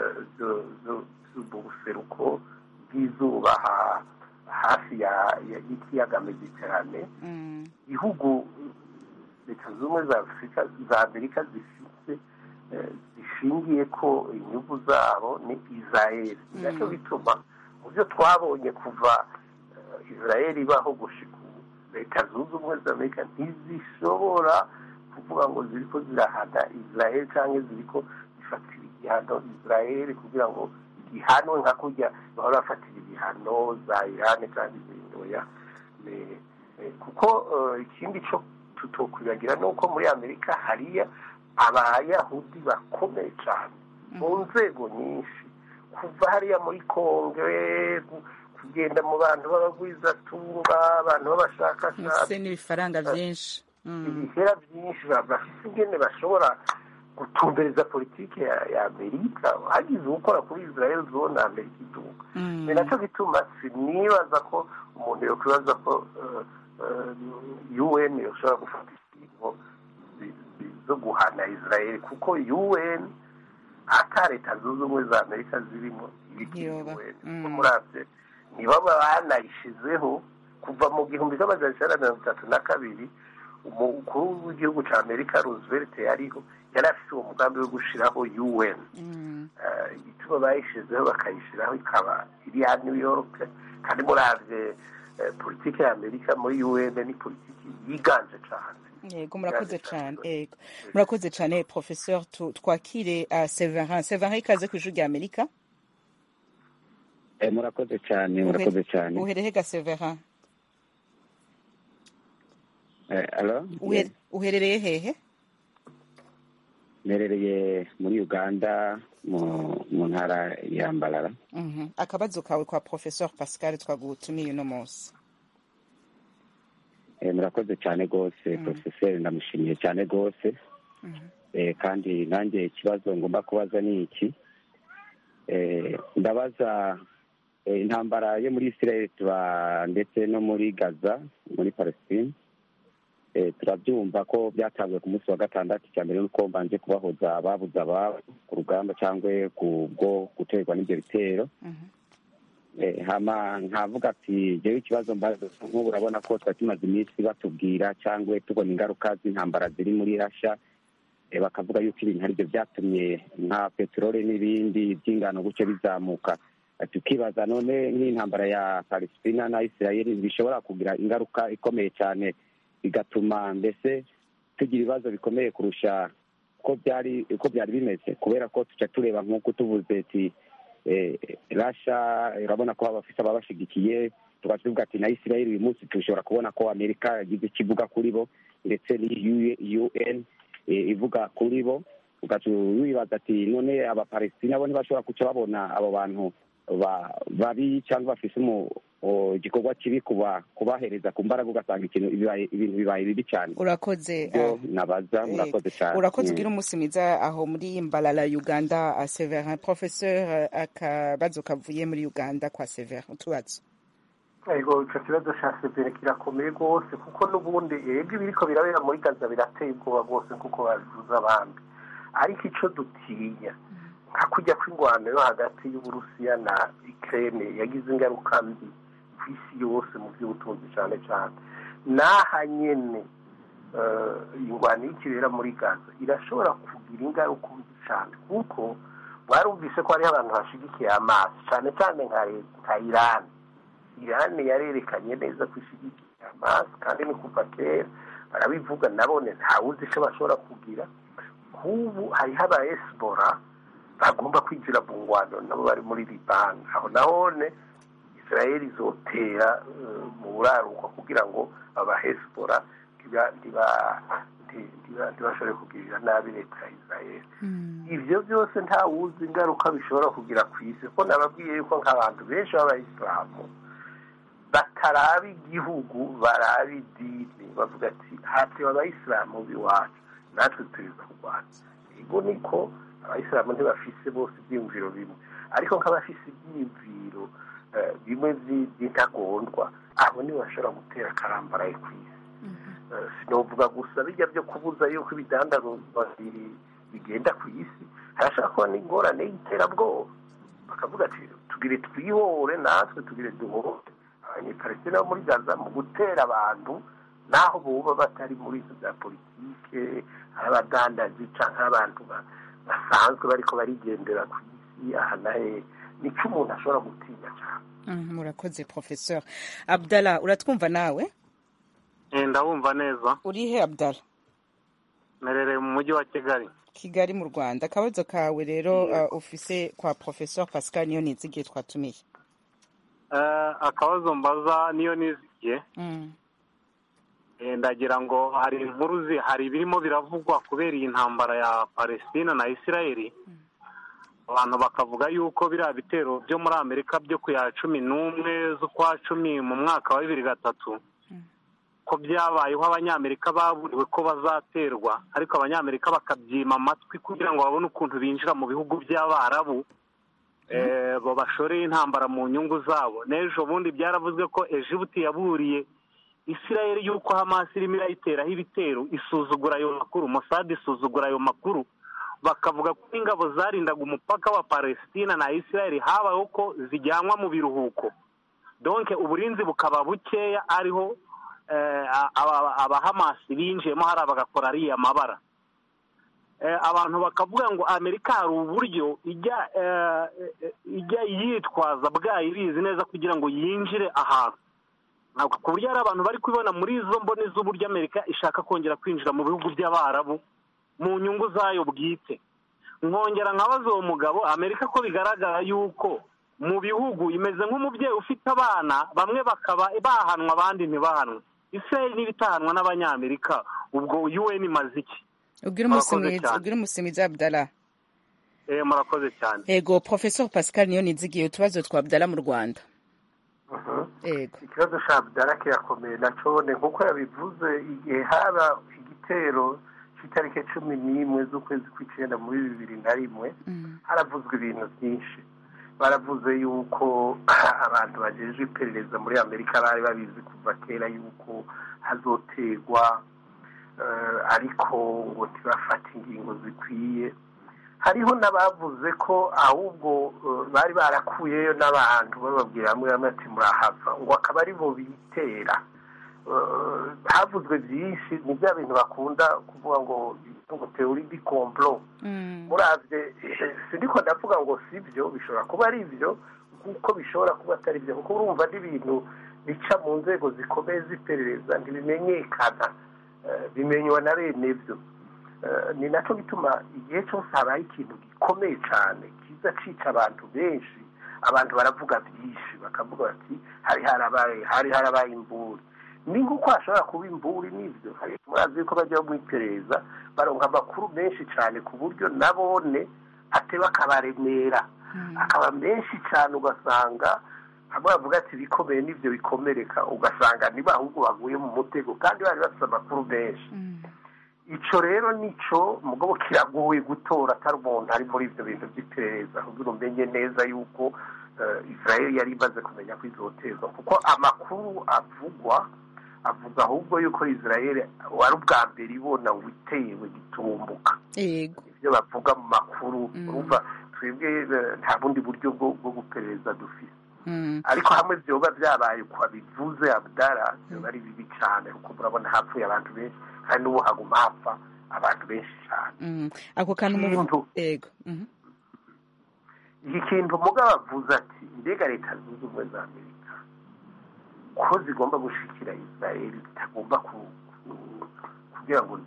buseruko bw'izuba hafi y'ikiyaga mediterane ibihugu leta zunze ubumwe za afurika za amerika zifite zishingiye ko inyungu zabo ni israel nacyo bituma mu byo twabonye kuva israel ibaho gushika leta zunze ubumwe za amerika ntizishobora kuvuga ngo ziri ko zirahana israel cyangwa ziri ko zifatira igihano israel kugira ngo igihanwe nka kurya bahora bafatira ibihano za irani kandi zindoya kuko ikindi cyo tutokwibagira ni uko muri amerika hariya abayahudi bakomeye cyane mu nzego nyinshi kuva hariya muri kongere kugenda mu bantu b'abagwizatunga abantu b'abashakashatsi n'ibifaranga byinshi ibihera byinshi bafite ingene bashobora gutumbereza politiki ya amerika hagize ukora kuri israel zone amerika iduka ni nacyo gituma sinibaza ko umuntu yakwibaza ko un yoshobora gufata ingingo zo guhana israel kuko un ata leta zunze ubumwe za amerika zirimo ibiki un kuko murabye nibo banayishizeho kuva mu gihumbi cy'amajana icyenda mirongo itatu na kabiri umukuru w'igihugu cya amerika roosevelt yariho yari afite uwo mugambi wo gushyiraho un igituma bayishyizeho bakayishyiraho ikaba iri ya new york kandi murabye politiki ya amerika muri un ni politiki yiganje cyane yego murakoze cyane yego murakoze cyane professeur twakire severin severin ikaze ku ijwi rya amerika murakoze cyane murakoze cyane uherehe ga severin uherereye hehe mperereye muri uganda mu ntara ya mbarara akabazo kawe kwa professeur pascal twagutumiye uno munsi murakoze cyane rwose porofeseri ndamushimiye cyane rwose kandi nanjye ikibazo ngomba kubaza ni iki ndabaza intambara yo muri israel ndetse no muri gaza muri palestine turabyumva ko byatanzwe ku munsi wa gatandatu cya mbere nuko mbanje kubahoza ababuze ababo ku rugamba cyangwa ku bwo guterwa n'ibyo bitero Eh, hama nkavuga ati jewe ikibazo mbaza nk'ubu urabona ko twari tumaze iminsi batubwira cyangwa tubona ingaruka z'intambara ziri muri rasha Eh, bakavuga yuko ibintu aribyo byatumye nka peteroli n'ibindi by'ingano gutyo bizamuka Eh, tukibaza none nk'intambara ya palestina na isirayeli bishobora kugira ingaruka ikomeye cyane bigatuma mbese tugira ibibazo bikomeye kurusha uko byari uko byari bimeze kubera ko tuca tureba nk'uko tuvuze ati eh, rasha urabona ko abafite ababashigikiye tukaba tuvuga ati na isirayeli uyu munsi dushobora kubona ko amerika yagize icyo ivuga kuri bo ndetse ni un eh, ivuga kuri bo ugaca wibaza ati none abapalestina bo ntibashobora kuca babona abo bantu ba- babi cyangwa bafise umu- o- igikorwa kibi kuba kubahereza ku mbaraga ugasanga ikintu bibaye- ibintu bibaye bibi cyane urakoze byo ah, nabaza eh, murakoze cyane urakoze Mm. ugira umunsi mwiza aho muri mbalala uganda ah, severin professeur ah, akabazo kavuye muri uganda kwa severin utubazo ego icyo kibazo cya severe kirakomeye rwose kuko n'ubundi ego ibiriko birabera muri gaza birateye ubwoba rwose kuko babivuze abandi ariko icyo dutinya nka kujya kw'ingwano yo hagati y'uburusiya na ikirere yagize ingaruka mbi ku isi yose mu by'ubutunzi cyane cyane n'aha nyine eh, ingwano y'ikibera muri gaza irashobora kugira ingaruka mbi cyane kuko mwarumvise ko hariho abantu bashigikiye amazi cyane cyane nka nka irani irani yarerekanye neza ko ishyigikiye amazi kandi ni kuva kera barabivuga nabone ntawuzi icyo bashobora kugira nk'ubu hariho aba esibora bagomba kwinjira mu ngwano nabo bari muri libani aho nahone israel izotera eh, mu buraruko kugira ngo aba hesibora ntiba- ntiba- nti- ntiba- ntibashobore kugirira nabi leta ya israel ibyo byose ntawuzi ingaruka bishobora kugira ku isi kuko nababwiye yuko nk'abantu benshi b'abayisilamu bataraba igihugu baraba idini bavuga ati hatewe abayisilamu b'iwacu natwe turiza kurwanya ego niko abayisilamu ntibafise bose ibyiyumviro bimwe ariko nk'abafise ibyiyumviro eh, bimwe by'i- by'intagondwa abo nibo bashobora gutera akarambaraye ku isi Eh, sinovuga gusa bijya byo kubuza yuko ibidandazwa bi- bigenda ku isi harashobora kuba n'ingorane y'iterabwoba bakavuga ati tugire twihore natwe tugire duhore abanyepalestina bo muri gaza mu gutera abantu naho boba batari muri izo bya politike ari abadandazi cyangwa abantu ba- basanzwe bariko barigendera ku isi aha na he nicyo umuntu ashobora gutinya cyane Mm, murakoze professeur abdallah uratwumva nawe ndabumva neza uri he abdallah merereye mu mujyi wa kigali kigali mu rwanda akabazo kawe rero uh, ufise kwa professeur pascal niyo nizigiye twatumiye Eh, akabazo mbaza niyo nizigiye Mm. Eh, ndagira ngo hari inkuru zi- hari ibirimo biravugwa kubera iyi ntambara ya palestina na isirayeli abantu bakavuga yuko biriya bitero byo muri amerika byo ku ya cumi n'umwe z'ukwa cumi mu mwaka wa bibiri gatatu ko byabayeho abanyamerika baburiwe ko bazaterwa ariko abanyamerika bakabyima amatwi kugira ngo babone ukuntu binjira mu bihugu by'abarabu eh, bo bashoreye intambara mu nyungu zabo n'ejo bundi byaravuzwe ko ejibuti yaburiye isirayeli y'uko hamasi irimo irayiteraho ibitero isuzugura ayo makuru mosadi isuzugura ayo makuru bakavuga ko ingabo zarindaga umupaka wa palestina na isirayeli habayeho ko zijyanwa mu biruhuko donke uburinzi bukaba bukeya ariho eh, aba- abahamasi binjiyemo hariya bagakora ariya mabara Eh, abantu bakavuga ngo amerika hari uburyo ijya eh, eh, ijya yitwaza bwayo ibizi neza kugira ngo yinjire ahantu Ntabwo- ku buryo hari abantu bari kubibona muri izo mboni z'uburyo amerika ishaka kongera kwinjira mu bihugu by'abarabu mu nyungu zayo bwite nkongera nkabaza uwo mugabo amerika ko bigaragara yuko mu bihugu imeze nk'umubyeyi ufite abana bamwe bakaba bahanwa abandi ntibahanwe israel niba itahanwa n'abanyamerika ubwo un imaze iki ubwire umunsi Murakoze mwiza cyane. ubwire umunsi mwiza abdallah Eh, murakoze cyane ego professeur pascal niyo nizigiye utubazo twa abdallah mu rwanda ego ikibazo cya abdara kirakomeye nacone nk'uko yabivuze igihe haba igitero cy'itariki cumi n'imwe z'ukwezi kw'icyenda muri bibiri na rimwe haravuzwe ibintu byinshi baravuze yuko abantu bagejeje iperereza muri amerika bari babizi kuva kera yuko hazoterwa eh, ariko ngo ntibafate ingingo zikwiye hariho n'abavuze ko ahubwo bari barakuyeyo n'abantu bababwira hamwe hamwe ati murahava ngo akaba ari bo bitera havuzwe byinshi ni bya bintu bakunda kuvuga ngo ngo teori di komplo murabye sindiko ndavuga ngo si byo bishobora kuba ari byo kuko bishobora kuba atari byo kuko urumva n'ibintu bica mu nzego zikomeye z'iperereza ntibimenyekana bimenywa na bene byo ni nacyo bituma igihe cyose habaye ikintu gikomeye cyane kiza cica abantu benshi abantu baravuga byinshi bakavuga bati hari harabaye hari harabaye imburi ni nk'uko hashobora kuba imburi n'ibyo murazi yuko bajya mu iperereza baronka amakuru menshi cyane ku buryo nabone ateba akabaremera akaba menshi cyane ugasanga hamwe bavuga ati ibikomeye n'ibyo bikomereka ugasanga niba ahubwo baguye mu mutego kandi bari bafite amakuru menshi icyo rero nicyo mugabo kiragoye gutora atari umuntu ari muri ibyo bintu by'iperereza kugira umenye neza yuko israel yari imaze kumenya ko izoterwa kuko amakuru avugwa avuga ahubwo yuko israel wari ubwa mbere ibona ngo itewe gitumbuka ibyo bavuga mu makuru urumva twebwe nta bundi buryo bwo guperereza dufite ariko hamwe byoba byabaye uko bivuze abdara byoba ari bibi cyane kuko murabona hapfuye abantu benshi kandi n'ubu haguma hapfa abantu benshi cyane ako kantu mu yego iki kintu mugabo avuze ati mbega leta zunze ubumwe za amerika ko zigomba gushikira israel zitagomba kugira ngo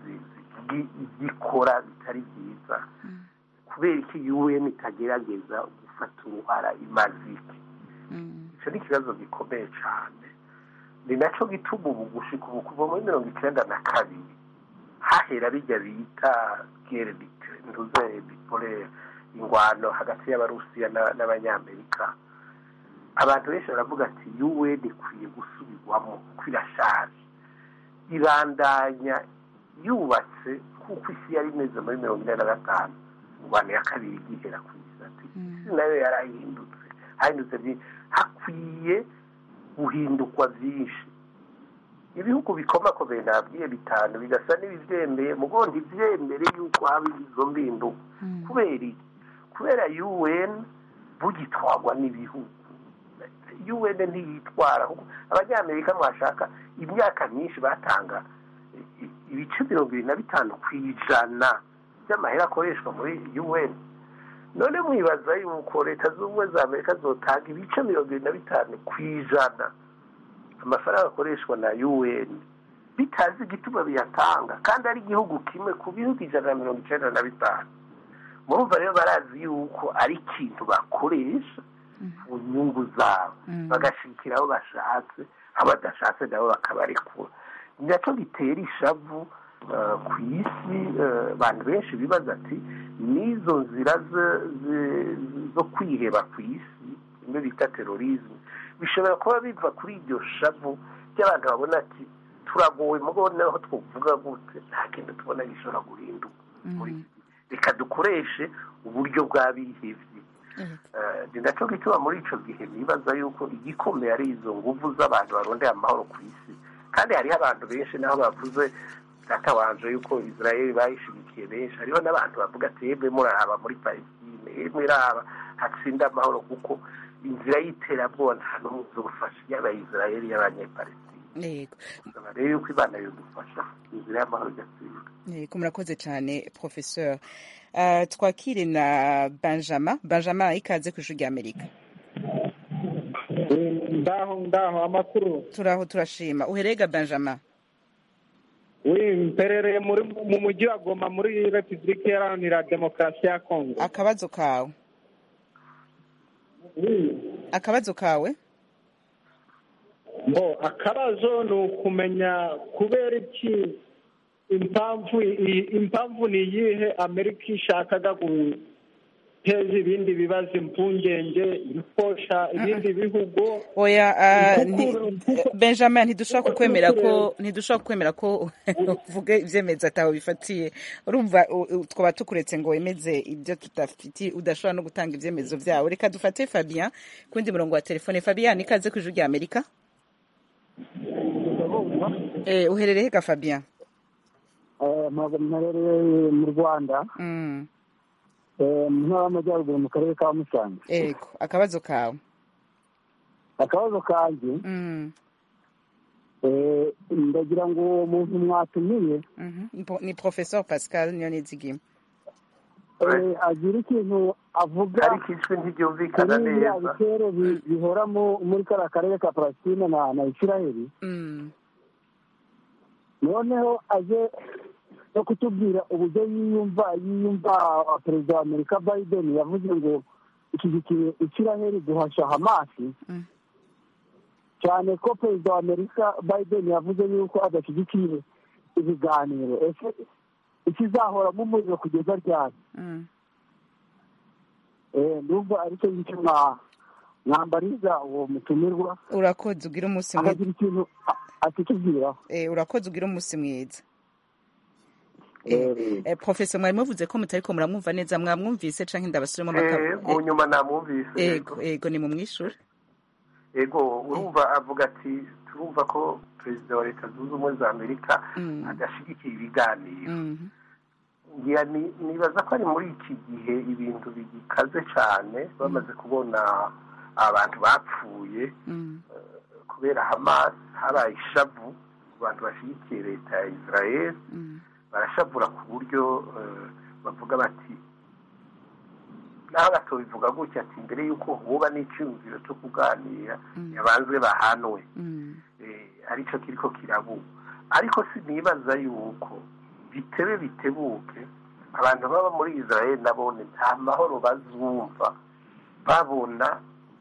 zikora bitari byiza kubera iki un itagerageza gufata uruhara imazike icyo ni ikibazo gikomeye cyane ni nacyo gituma ubu gushika ubu kuva muri mirongo icyenda na kabiri hahera bijya bita gere ntuze bipolere ingwano hagati y'abarusiya n'abanyamerika abantu benshi baravuga ati un ikwiye gusubirwamo kuko irashaje ibandanya yubatse kuko isi yari imeze muri mirongo ine na gatanu ingwano ya kabiri igihera ku isi ati isi nayo yarahindutse hahindutse byinshi hakwiye guhindukwa byinshi ibihugu bikomakomeye nabwiye bitanu bigasa n'ibibyemeye mugo ntibyemere yuko haba izo mbinduka kubera iki kubera un bugitwarwa n'ibihugu un ntiyitwara abanyamerika mwashaka imyaka myinshi batanga ibice mirongo irindwi na bitanu ku ijana by'amahera akoreshwa muri un none mwibaza yuko leta z'ubumwe za amerika zotanga ibice mirongo irindwi na bitanu ku ijana amafaranga akoreshwa na un bitazi igituma biyatanga kandi ari igihugu kimwe ku bihugu ijana na mirongo icyenda na bitanu murumva rero barazi yuko ari ikintu bakoresha ku nyungu zabo bagashikira aho bashatse aho badashatse nabo bakabarekura ni nacyo bitera ishavu ku isi abantu benshi bibaza ati n'izo nzira zo kwiheba ku isi imwe bita terorizme bishobora kuba biva kuri iryo shavu ry'abantu babona ati turagowe mugo naho twavuga gute nta kintu tubona gishobora guhinduka reka dukoreshe uburyo bw'abihebye ni nacyo gituma muri icyo gihe nibaza yuko igikomeye ari izo nguvu z'abantu barondera amahoro ku isi kandi hariho abantu benshi naho bavuze batabanje yuko israel bayishyigikiye benshi hariho n'abantu bavuga ati yemwe muraraba muri palestine yemwe iraba hatsinda amahoro kuko inzira y'iterabwoba nta n'umwe uzufasha yaba israel y'abanyepalestine yego rero yuko imana yadufasha inzira y'amahoro igatsinda yego murakoze cyane professeur uh, twakire na benjamin benjamin ikaze ku ijwi ry'amerika ndaho ndaho amakuru turaho turashima uherega benjamin uri mperereye muri mu mujyi wa goma muri repubulika iharanira demokarasi ya kongo akabazo kawe akabazo kawe bo akabazo ni ukumenya kubera iki impamvu impamvu ni iyihe amerika ishakaga guteza ibindi bibazo impungenge ifosha ibindi bihugu oya benjamin ntidushobora kukwemera ko ntidushobora kukwemera ko uvuge ibyemezo atawe bifatiye urumva twaba tukuretse ngo wemeze ibyo tudafitiye udashobora no gutanga ibyemezo byawe reka dufate fabien ku wundi murongo wa telefone fabien ikaze ku ijwi rya amerika uherereye ga fabien mperereye mu rwanda mu ntara y'amajyaruguru mu karere ka musanze ego akabazo kawe akabazo kanjye ndagira ngo uwo muntu mwatumiye ni professeur pascal niyo nizigima agira ikintu avuga ariko ijwi ntiryumvikana kuri biriya neza bitero bi- bihora mu- muri kariya karere ka palestine na na isiraheli noneho aje no kutubwira uburyo yiyumva yiyumva perezida wa amerika biden yavuze ngo ishyigikiye isiraheli guhasha hamasi cyane ko perezida wa amerika biden yavuze yuko adashyigikiye ibiganiro ese ikizahoramo umuriro kugeza ryari Eh, ndumva aricyo ngicyo mwa- mwambariza uwo mutumirwa urakoze ugira umunsi mwiza akagira ikintu a- atitubwiraho Eh, urakoze ugira umunsi mwiza Eh, professor mwari muvuze ko mutariko muramwumva neza mwamwumvise canke ndabasubiremo Eh, amakabo mu nyuma namwumvise ego ego ni mu mwishure ego urumva avuga ati turumva ko perezida wa leta zunze ubumwe za amerika adashyigikiye ibiganiro ngira ni- nibaza ko ari muri iki gihe ibintu bigikaze cyane bamaze kubona abantu bapfuye kubera hamas habaye ishavu ku bantu bashyigikiye leta ya israel barashavura ku buryo eh, bavuga bati naho batobivuga gutya ati mbere y'uko huba n'icyumviro cyo kuganira yabanzwe bahanwe Eh, aricyo kiriko kirabuba ariko sinibaza yuko bitebe bitebuke abantu baba muri israel nabone nta mahoro bazumva babona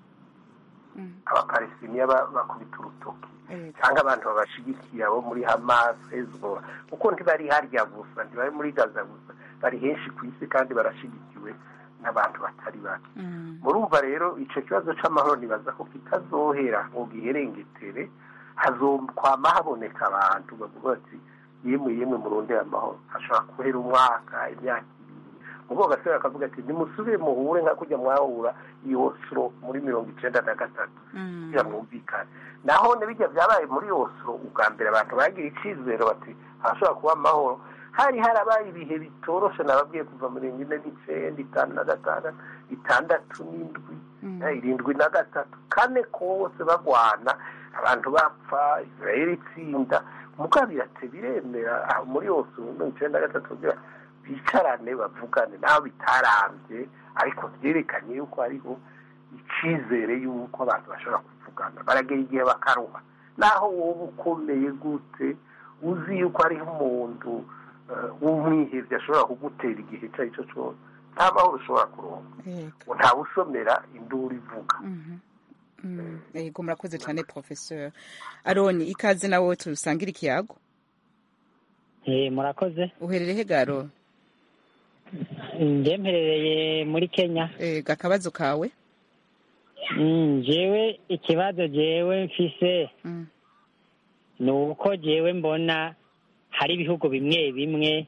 abapalestiniya ba- bakubita urutoki cyangwa abantu babashigikiye abo muri hamas hezbollah kuko ntibari harya gusa ntibari muri gaza gusa bari henshi ku isi kandi barashigikiwe n'abantu batari bake murumva rero icyo kibazo cy'amahoro nibaza ko kitazohera ngo giherengetere hazokwama haboneka abantu bavuga bati yemwe yemwe murondera amahoro hashobora guhera umwaka imyaka ibiri ubwo gasore akavuga ati nimusubire muhure nka kujya mwahura i oslo muri mirongo icenda na gatatu kugira mwumvikane naho bijya byabaye muri oslo ubwa mbere abantu bagira icyizere bati hashobora kuba amahoro hari harabaye ibihe bitoroshe nababwiye kuva mirongo ine n'icenda itanu na gatandatu itandatu n'indwi eh, irindwi na gatatu kane kose bagwana abantu bapfa israel itsinda mugabo birate biremera aho muri yose mirongo icenda na gatatu kugira bicarane bavugane naho bitarambye ariko byerekanye yuko hariho icyizere yuko abantu bashobora kuvugana baragera igihe bakaruha naho wowe ukomeye gute uzi yuko hariho umuntu eh, w'umwihebye ashobora kugutera igihe icyo ari cyo cyose nta mahoro ushobora kuronka Yego. ntawe usomera induru ivuga Mm, yego murakoze cyane professeur aroni ikaze nawe tusangira ikiyago Eh, murakoze uherereye he garo njye mperereye muri kenya ego akabazo kawe Mm, jewe ikibazo jewe mfise ni uko jewe mbona hari ibihugu bimwe bimwe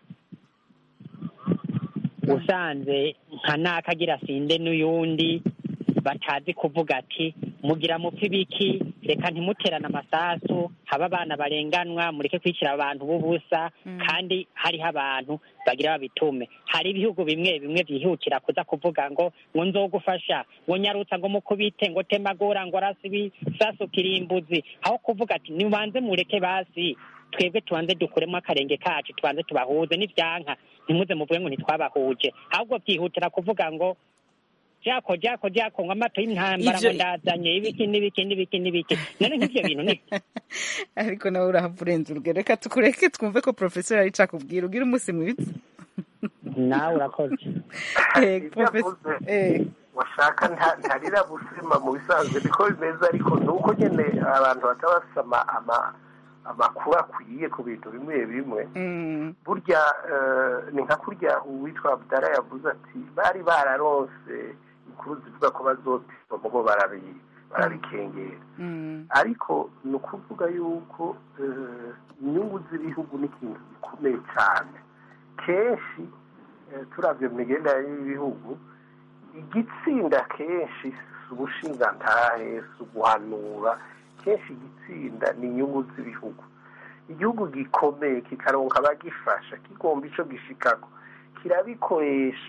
usanze nka nakagira sinde n'uyundi batazi kuvuga ati mugira mupfa ibiki reka ntimuterane amasasu haba abana barenganwa mureke kwicira abantu b'ubusa kandi hariho abantu bagira babitume hari ibihugu bimwe bimwe byihutira kuza kuvuga ngo ngo nzogufasha ngo nyarutsa ngo mukubite ngo temagura ngo arasi ibisasu kirimbuzi aho kuvuga ati nibanze mureke basi twebwe tubanze dukuremo akarenge kacu tubanze tubahuze n'ibyanka ntimuze muvuge ngo ntitwabahuje ahubwo byihutira kuvuga ngo jako jako jako ngo amato y'intambara Ivyo- ngo ndazanye ibiki n'ibiki n'ibiki n'ibiki none nk'ivyo bintu ni ariko nawe urahava urenze urugero reka tukureke twumve ko professeur ari cakubwira ugira umunsi mwiza nawe urakoze Eh, professor eh washaka nta- ntarira busima mu bisanzwe niko bimeze ariko ni uko nyine abantu bataba bafite ama- ama- amakuru akwiye ku bintu bimwe bimwe mm, burya eh, ni nka kurya uwitwa abdara yavuze ati bari bararonse inkuru zivuga ko bazotiba mugo barabi- barabikengera mm, ariko ni ukuvuga yuko eh, inyungu z'ibihugu ni ikintu gikomeye cyane kenshi eh, turavye mu migenderanire y'ibihugu igitsinda kenshi si ubushingantahe si uguhanura kenshi igitsinda ni inyungu z'ibihugu igihugu gikomeye kikaronka abagifasha kigomba ico gishikako kirabikoresha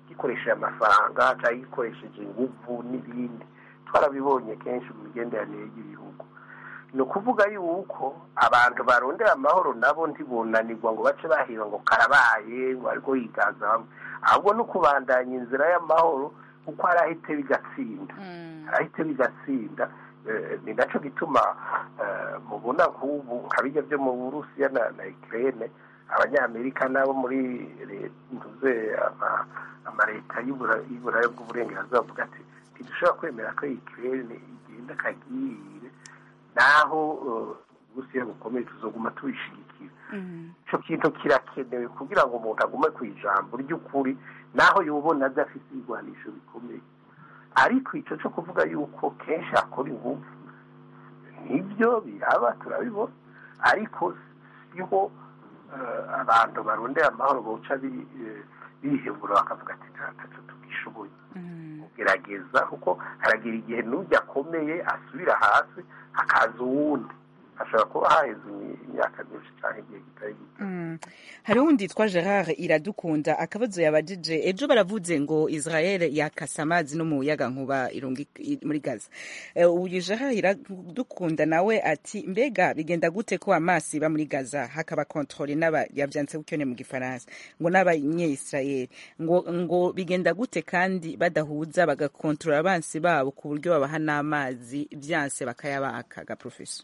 gikoresheje amafaranga cyangwa gikoresheje inguvu n'ibindi twarabibonye kenshi mu migenderanire y'ibihugu ni ukuvuga yuko abantu barondera amahoro nabo ntibunanirwa ngo bace bahira ngo karabaye ngo ariko yiganza bamwe ahubwo no kubandanya inzira y'amahoro kuko hari ahite bigatsinda hari ahite bigatsinda ni nacyo gituma mubona nk'ubu nka bijya byo mu burusiya na ikirere abanyamerika n'abo muri ntuze amaleta y'uburaya bw'uburengerazuba bavuga ati ntidushobora kwemera ko ikirere igenda akagirire naho uburusiya bukomeye tuzoguma tubishigikira icyo kintu kirakenewe kugira ngo umuntu agume ku ijambo ry'ukuri naho yubona adafite ibigwanisho bikomeye ariko icyo cyo kuvuga yuko kenshi hakora ingufu nibyo biraba turabibona ariko siho abantu barondera amahoro bawuca bihebura bakavuga ati ntacyo tugishoboye gerageza kuko haragira igihe n'ujya akomeye asubira hasi hakaza uwundi hashobora kuba haheze imyaka myinshi cyangwa igihe kitari gito hari uwundi yitwa gerard iradukunda akabazo yabajije ejo baravuze ngo israel yakasa amazi no mu muyaga nkuba muri gaza uyu gerard iradukunda nawe ati mbega bigenda gute ko amazi iba muri gaza hakaba kontrole n'aba yabyanditse gutyo mu gifaransa ngo n'abanye-israel ngo ngo bigenda gute kandi badahuza bagakontorora abansi babo ku buryo babaha n'amazi byanse bakayabaka ga profeso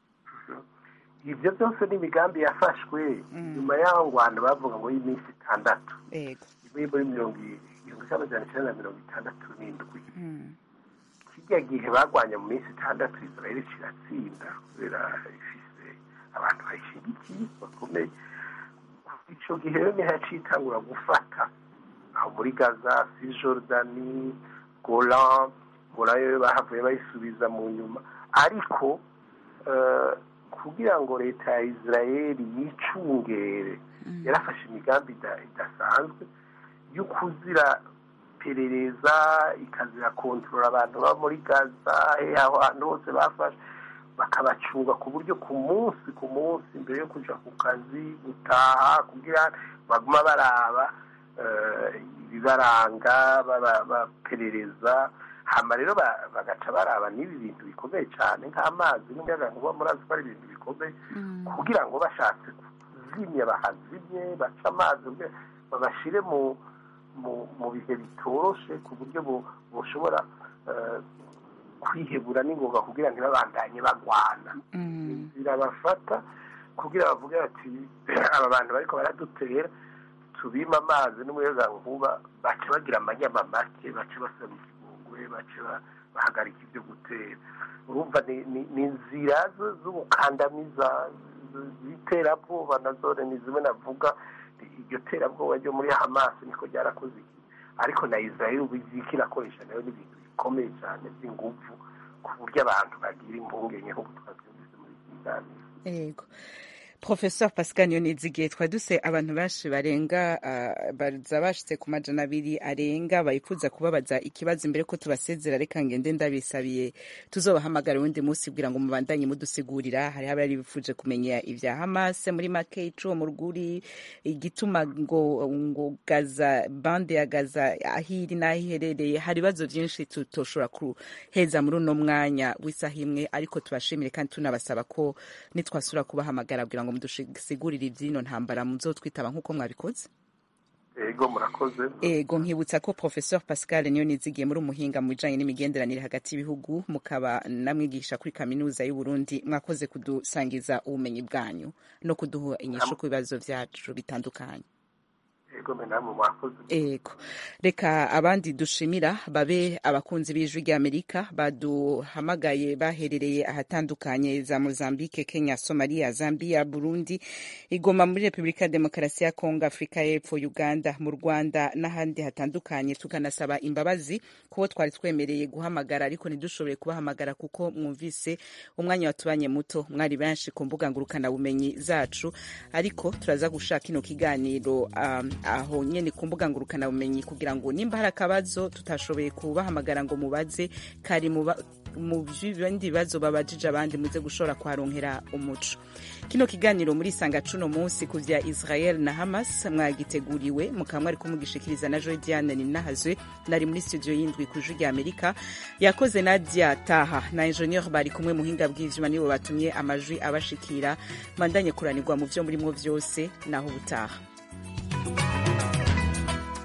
ibyo byose ni imigambi yafashwe nyuma y'aho ngo abantu bavuga ngo y'iminsi itandatu ivuye muri mirongo igihumbi kimwe magana cyenda na mirongo itandatu n'indwi kijya gihe barwanya mu minsi itandatu israel kiratsinda kubera ifise abantu bayishyigikiye bakomeye icyo gihe rero niho yaciye itangura gufata aho muri gaza si jordani golan golan yo bahavuye bayisubiza mu nyuma ariko kugira ngo leta ya israel yicungere yarafashe imigambi idasanzwe yo kuzira perereza ikazira kontorora abantu baba muri gaza aho hantu hose bafashe bakabacunga ku buryo ku munsi ku munsi mbere yo kujya ku kazi gutaha kugira baguma baraba ibibaranga baperereza hama rero bagaca baraba n'ibi bintu bikomeye cyane nk'amazi n'umuyaga nkuba murazi ko ari ibintu bikomeye kugira ngo bashatse kuzimya bahazimye bace amazi babashyire mu mu bihe bitoroshe ku buryo bushobora kwihebura n'ingoga kugira ntibabandanye bagwana birabafata kugira bavuge bati aba bantu bariko baradutera tubima amazi n'umuyaga nkuba bace bagira amanyama make bace basaba ikigongwe bace bahagarika ibyo gutera urumva ni inzira z'ubukandamiza z'iterabwoba nazone ni zimwe navuga iryo terabwoba ryo muri hamasi niko ryarakoze iki ariko na israel ubu iziki irakoresha nayo n'ibintu bikomeye cyane by'ingufu ku buryo abantu bagira impungenge nk'uko twabyumvise muri iki kiganiro yego professeur pascal yonizigiye twari duse abantu benshi barenga baza bashitse ku majana abiri arenga bayifuza kubabaza ikibazo imbere ko tubasezera reka ngende ndabisabiye tuzobahamagara uwundi munsi kugira ngo mubandanye mudusigurira hariho abari bifuje kumenya ivya hamas muri make ico mu rwuri igituma ngo ngo gaza bande ya gaza ahiri n'aho iherereye hari ibibazo vyinshi tutoshobora kuheza muri uno mwanya w'isaha imwe ariko tubashimire kandi tunabasaba ko nitwasubira kubahamagara kugira ngo mudusigurire iby'ino ntambara muzotwitaba nk'uko mwabikoze ego murakoze ego nkibutsa ko professeur pascal niyo nizigiye muri umuhinga mu bijanye n'imigenderanire hagati y'ibihugu mukaba namwigisha kuri kaminuza y'u Burundi mwakoze kudusangiza ubumenyi bwanyu no kuduha inyishu ku bibazo vyacu bitandukanye ego reka abandi dushimira babe abakunzi b'ijwi ry'amerika baduhamagaye baherereye ahatandukanye za mozambique kenya somalia zambia burundi igoma muri repubulika ya demokarasi ya kongo afurika y'epfo uganda mu rwanda n'ahandi hatandukanye tukanasaba imbabazi kubo twari twemereye guhamagara ariko ntidushobore kubahamagara kuko mwumvise umwanya watubanye muto mwari benshi ku mbuga ngurukanabumenyi zacu ariko turaza gushaka ino kiganiro um, aho nyene ku mbuga ngurukanabumenyi kugira ngo nimba hari akabazo tutashoboye kubahamagara ngo mubaze kari mu ba- mu bindi bibazo babajije abandi muze gushobora kuharonkera umuco kino kiganiro muri sanga cuno munsi ku vya israel na hamas mwagiteguriwe mukaba mwari kumugishikiriza na joy diane ninahazwe nari muri studio y'indwi ku ijwi rya amerika yakoze nadia taha na ingenieur bari kumwe muhinga bw'ivyuma nibo batumye amajwi abashikira mandanye kuranirwa mu vyo murimwo vyose naho ubutaha